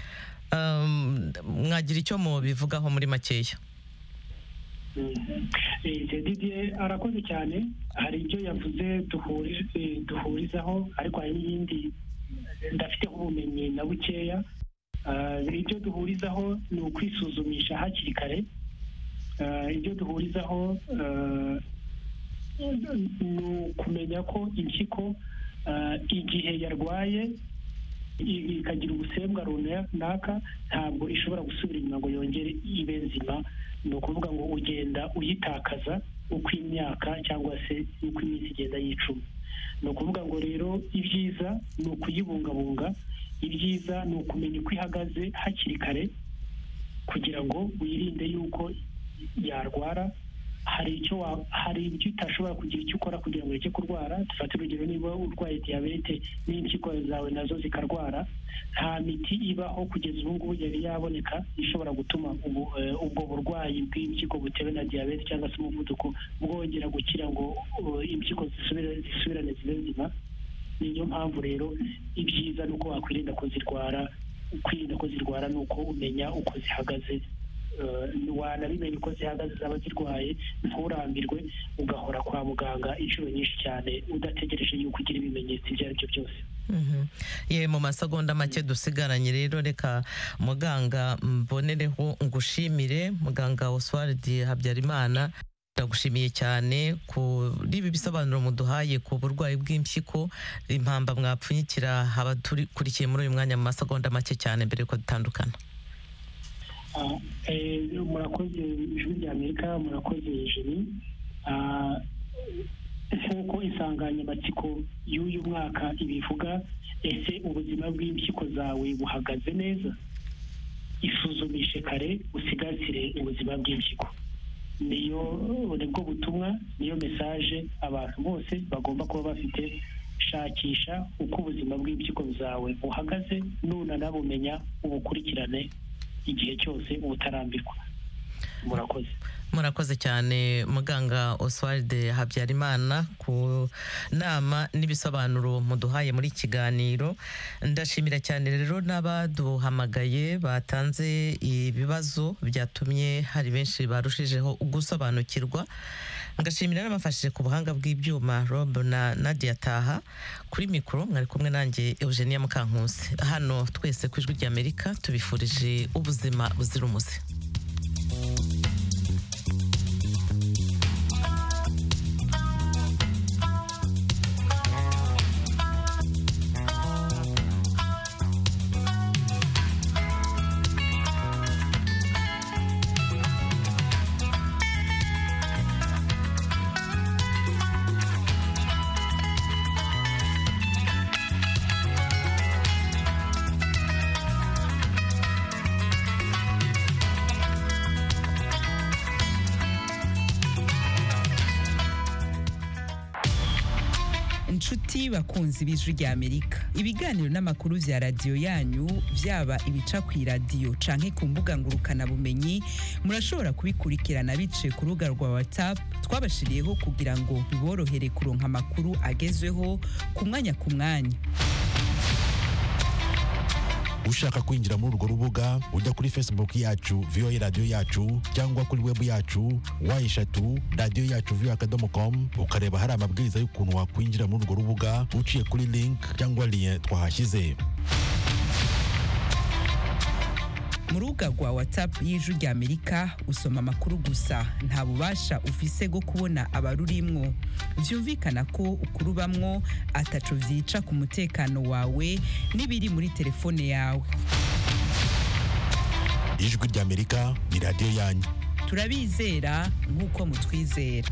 A: Um, mwagira icyo mubivugaho muri makeya
D: didiye arakoze cyane hari ibyo yavuze duhuri- eh, duhurizaho ariko hari n'ibindi ndafiteho ubumenyi na bukeya Ah, ibyo duhurizaho ni ukwisuzumisha hakiri kare Ah, ibyo duhurizaho ah, ni ukumenya ko impyiko ah, igihe yarwaye i- ikagira ubusembwa runaka ntabwo ishobora gusubira inyuma ngo yongere ibe nzima ni ukuvuga ngo ugenda uyitakaza uko imyaka cyangwa se uko iminsi igenda yicuma ni ukuvuga ngo rero ibyiza ni ukuyibungabunga ibyiza ni ukumenya uko ihagaze hakiri kare kugira ngo wirinde yuko yarwara hari icyo wa- hari ibyo utashobora kugira icyo ukora kugira ngo ureke kurwara dufate urugero niba urwaye diyabete n'impyiko zawe nazo zikarwara nta miti ibaho kugeza ubu ngubu yari yaboneka ishobora gutuma ubu- eh, ubwo burwayi bw'impyiko butewe na diyabete cyangwa se umuvuduko bwongera gukira ngo eh, impyiko zisubire- zisubirane zibe nzima niyo mpamvu rero ibyiza ni uko wakwirinda ko zirwara kwirinda ko zirwara ni uko umenya uko zihagaze Eh, wanabimenya uko zihagaze zaba zirwaye nturambirwe ugahora kwa muganga inshuro nyinshi cyane udategereje yuko ugira ibimenyetso ibyo ari byo byose
A: Mhm. ye mu masegonda make dusigaranye rero reka muganga mbonereho ngushimire muganga oswald habyarimana ndagushimiye cyane kuri ibi bisobanuro muduhaye ku burwayi bw'impyiko impamba mwapfunyikira abadukurikiye muri uyu mwanya mu masegonda make cyane mbere yuko dutandukana
D: Ah, eh, murakoze ijwi rya amerika murakoze jeri Ah, nk'uko insanganyamatsiko y'uyu mwaka ibivuga ese ubuzima bw'impyiko zawe buhagaze neza isuzumishe kare usigasire ubuzima bw'impyiko niyo nibwo butumwa niyo mesaje abantu bose bagomba kuba bafite shakisha uko ubuzima bw'impyiko zawe buhagaze nunana bumenya ubukurikirane igihe cyose uba utarambirwa murakoze
A: murakoze cyane muganga oswald habyarimana ku nama n'ibisobanuro muduhaye muri iki kiganiro ndashimira cyane rero n'abaduhamagaye batanze ibibazo byatumye hari benshi barushijeho gusobanukirwa ngashimira n'abafashije ku buhanga bw'ibyuma rob na nadia taha kuri mikoro mwari kumwe nanjye eugenia mukankusi hano twese ku ijwi ry'amerika tubifurije ubuzima buzira umuze
I: inshuti bakunzi b'ijwi rya amerika ibiganiro n'amakuru bya radiyo yanyu byaba ibica ku iradiyo canke ku mbuga ngurukanabumenyi murashobora kubikurikirana biciye ku rubuga rwa whatsapp twabashiriyeho kugira ngo biborohere kuronka amakuru agezweho ku mwanya ku mwanya
J: ushaka kwinjira muri urwo rubuga ujya kuri facebook yacu voa radio yacu cyangwa kuri web yacu wa eshatu radio yacu voa akadomo com ukareba hari amabwiriza y'ukuntu wakwinjira muri urwo rubuga uciye kuri link cyangwa lien twahashyize
I: mu rubuga rwa watsapu y'ijwi ry'amerika usoma amakuru gusa nta bubasha ufise bwo kubona abarurimwo byumvikana ko ukurubamwo atacu byica ku mutekano wawe n'ibiri muri telefone yawe
J: ijwi ry'amerika ni radiyo yanyu
I: turabizera nk'uko mutwizera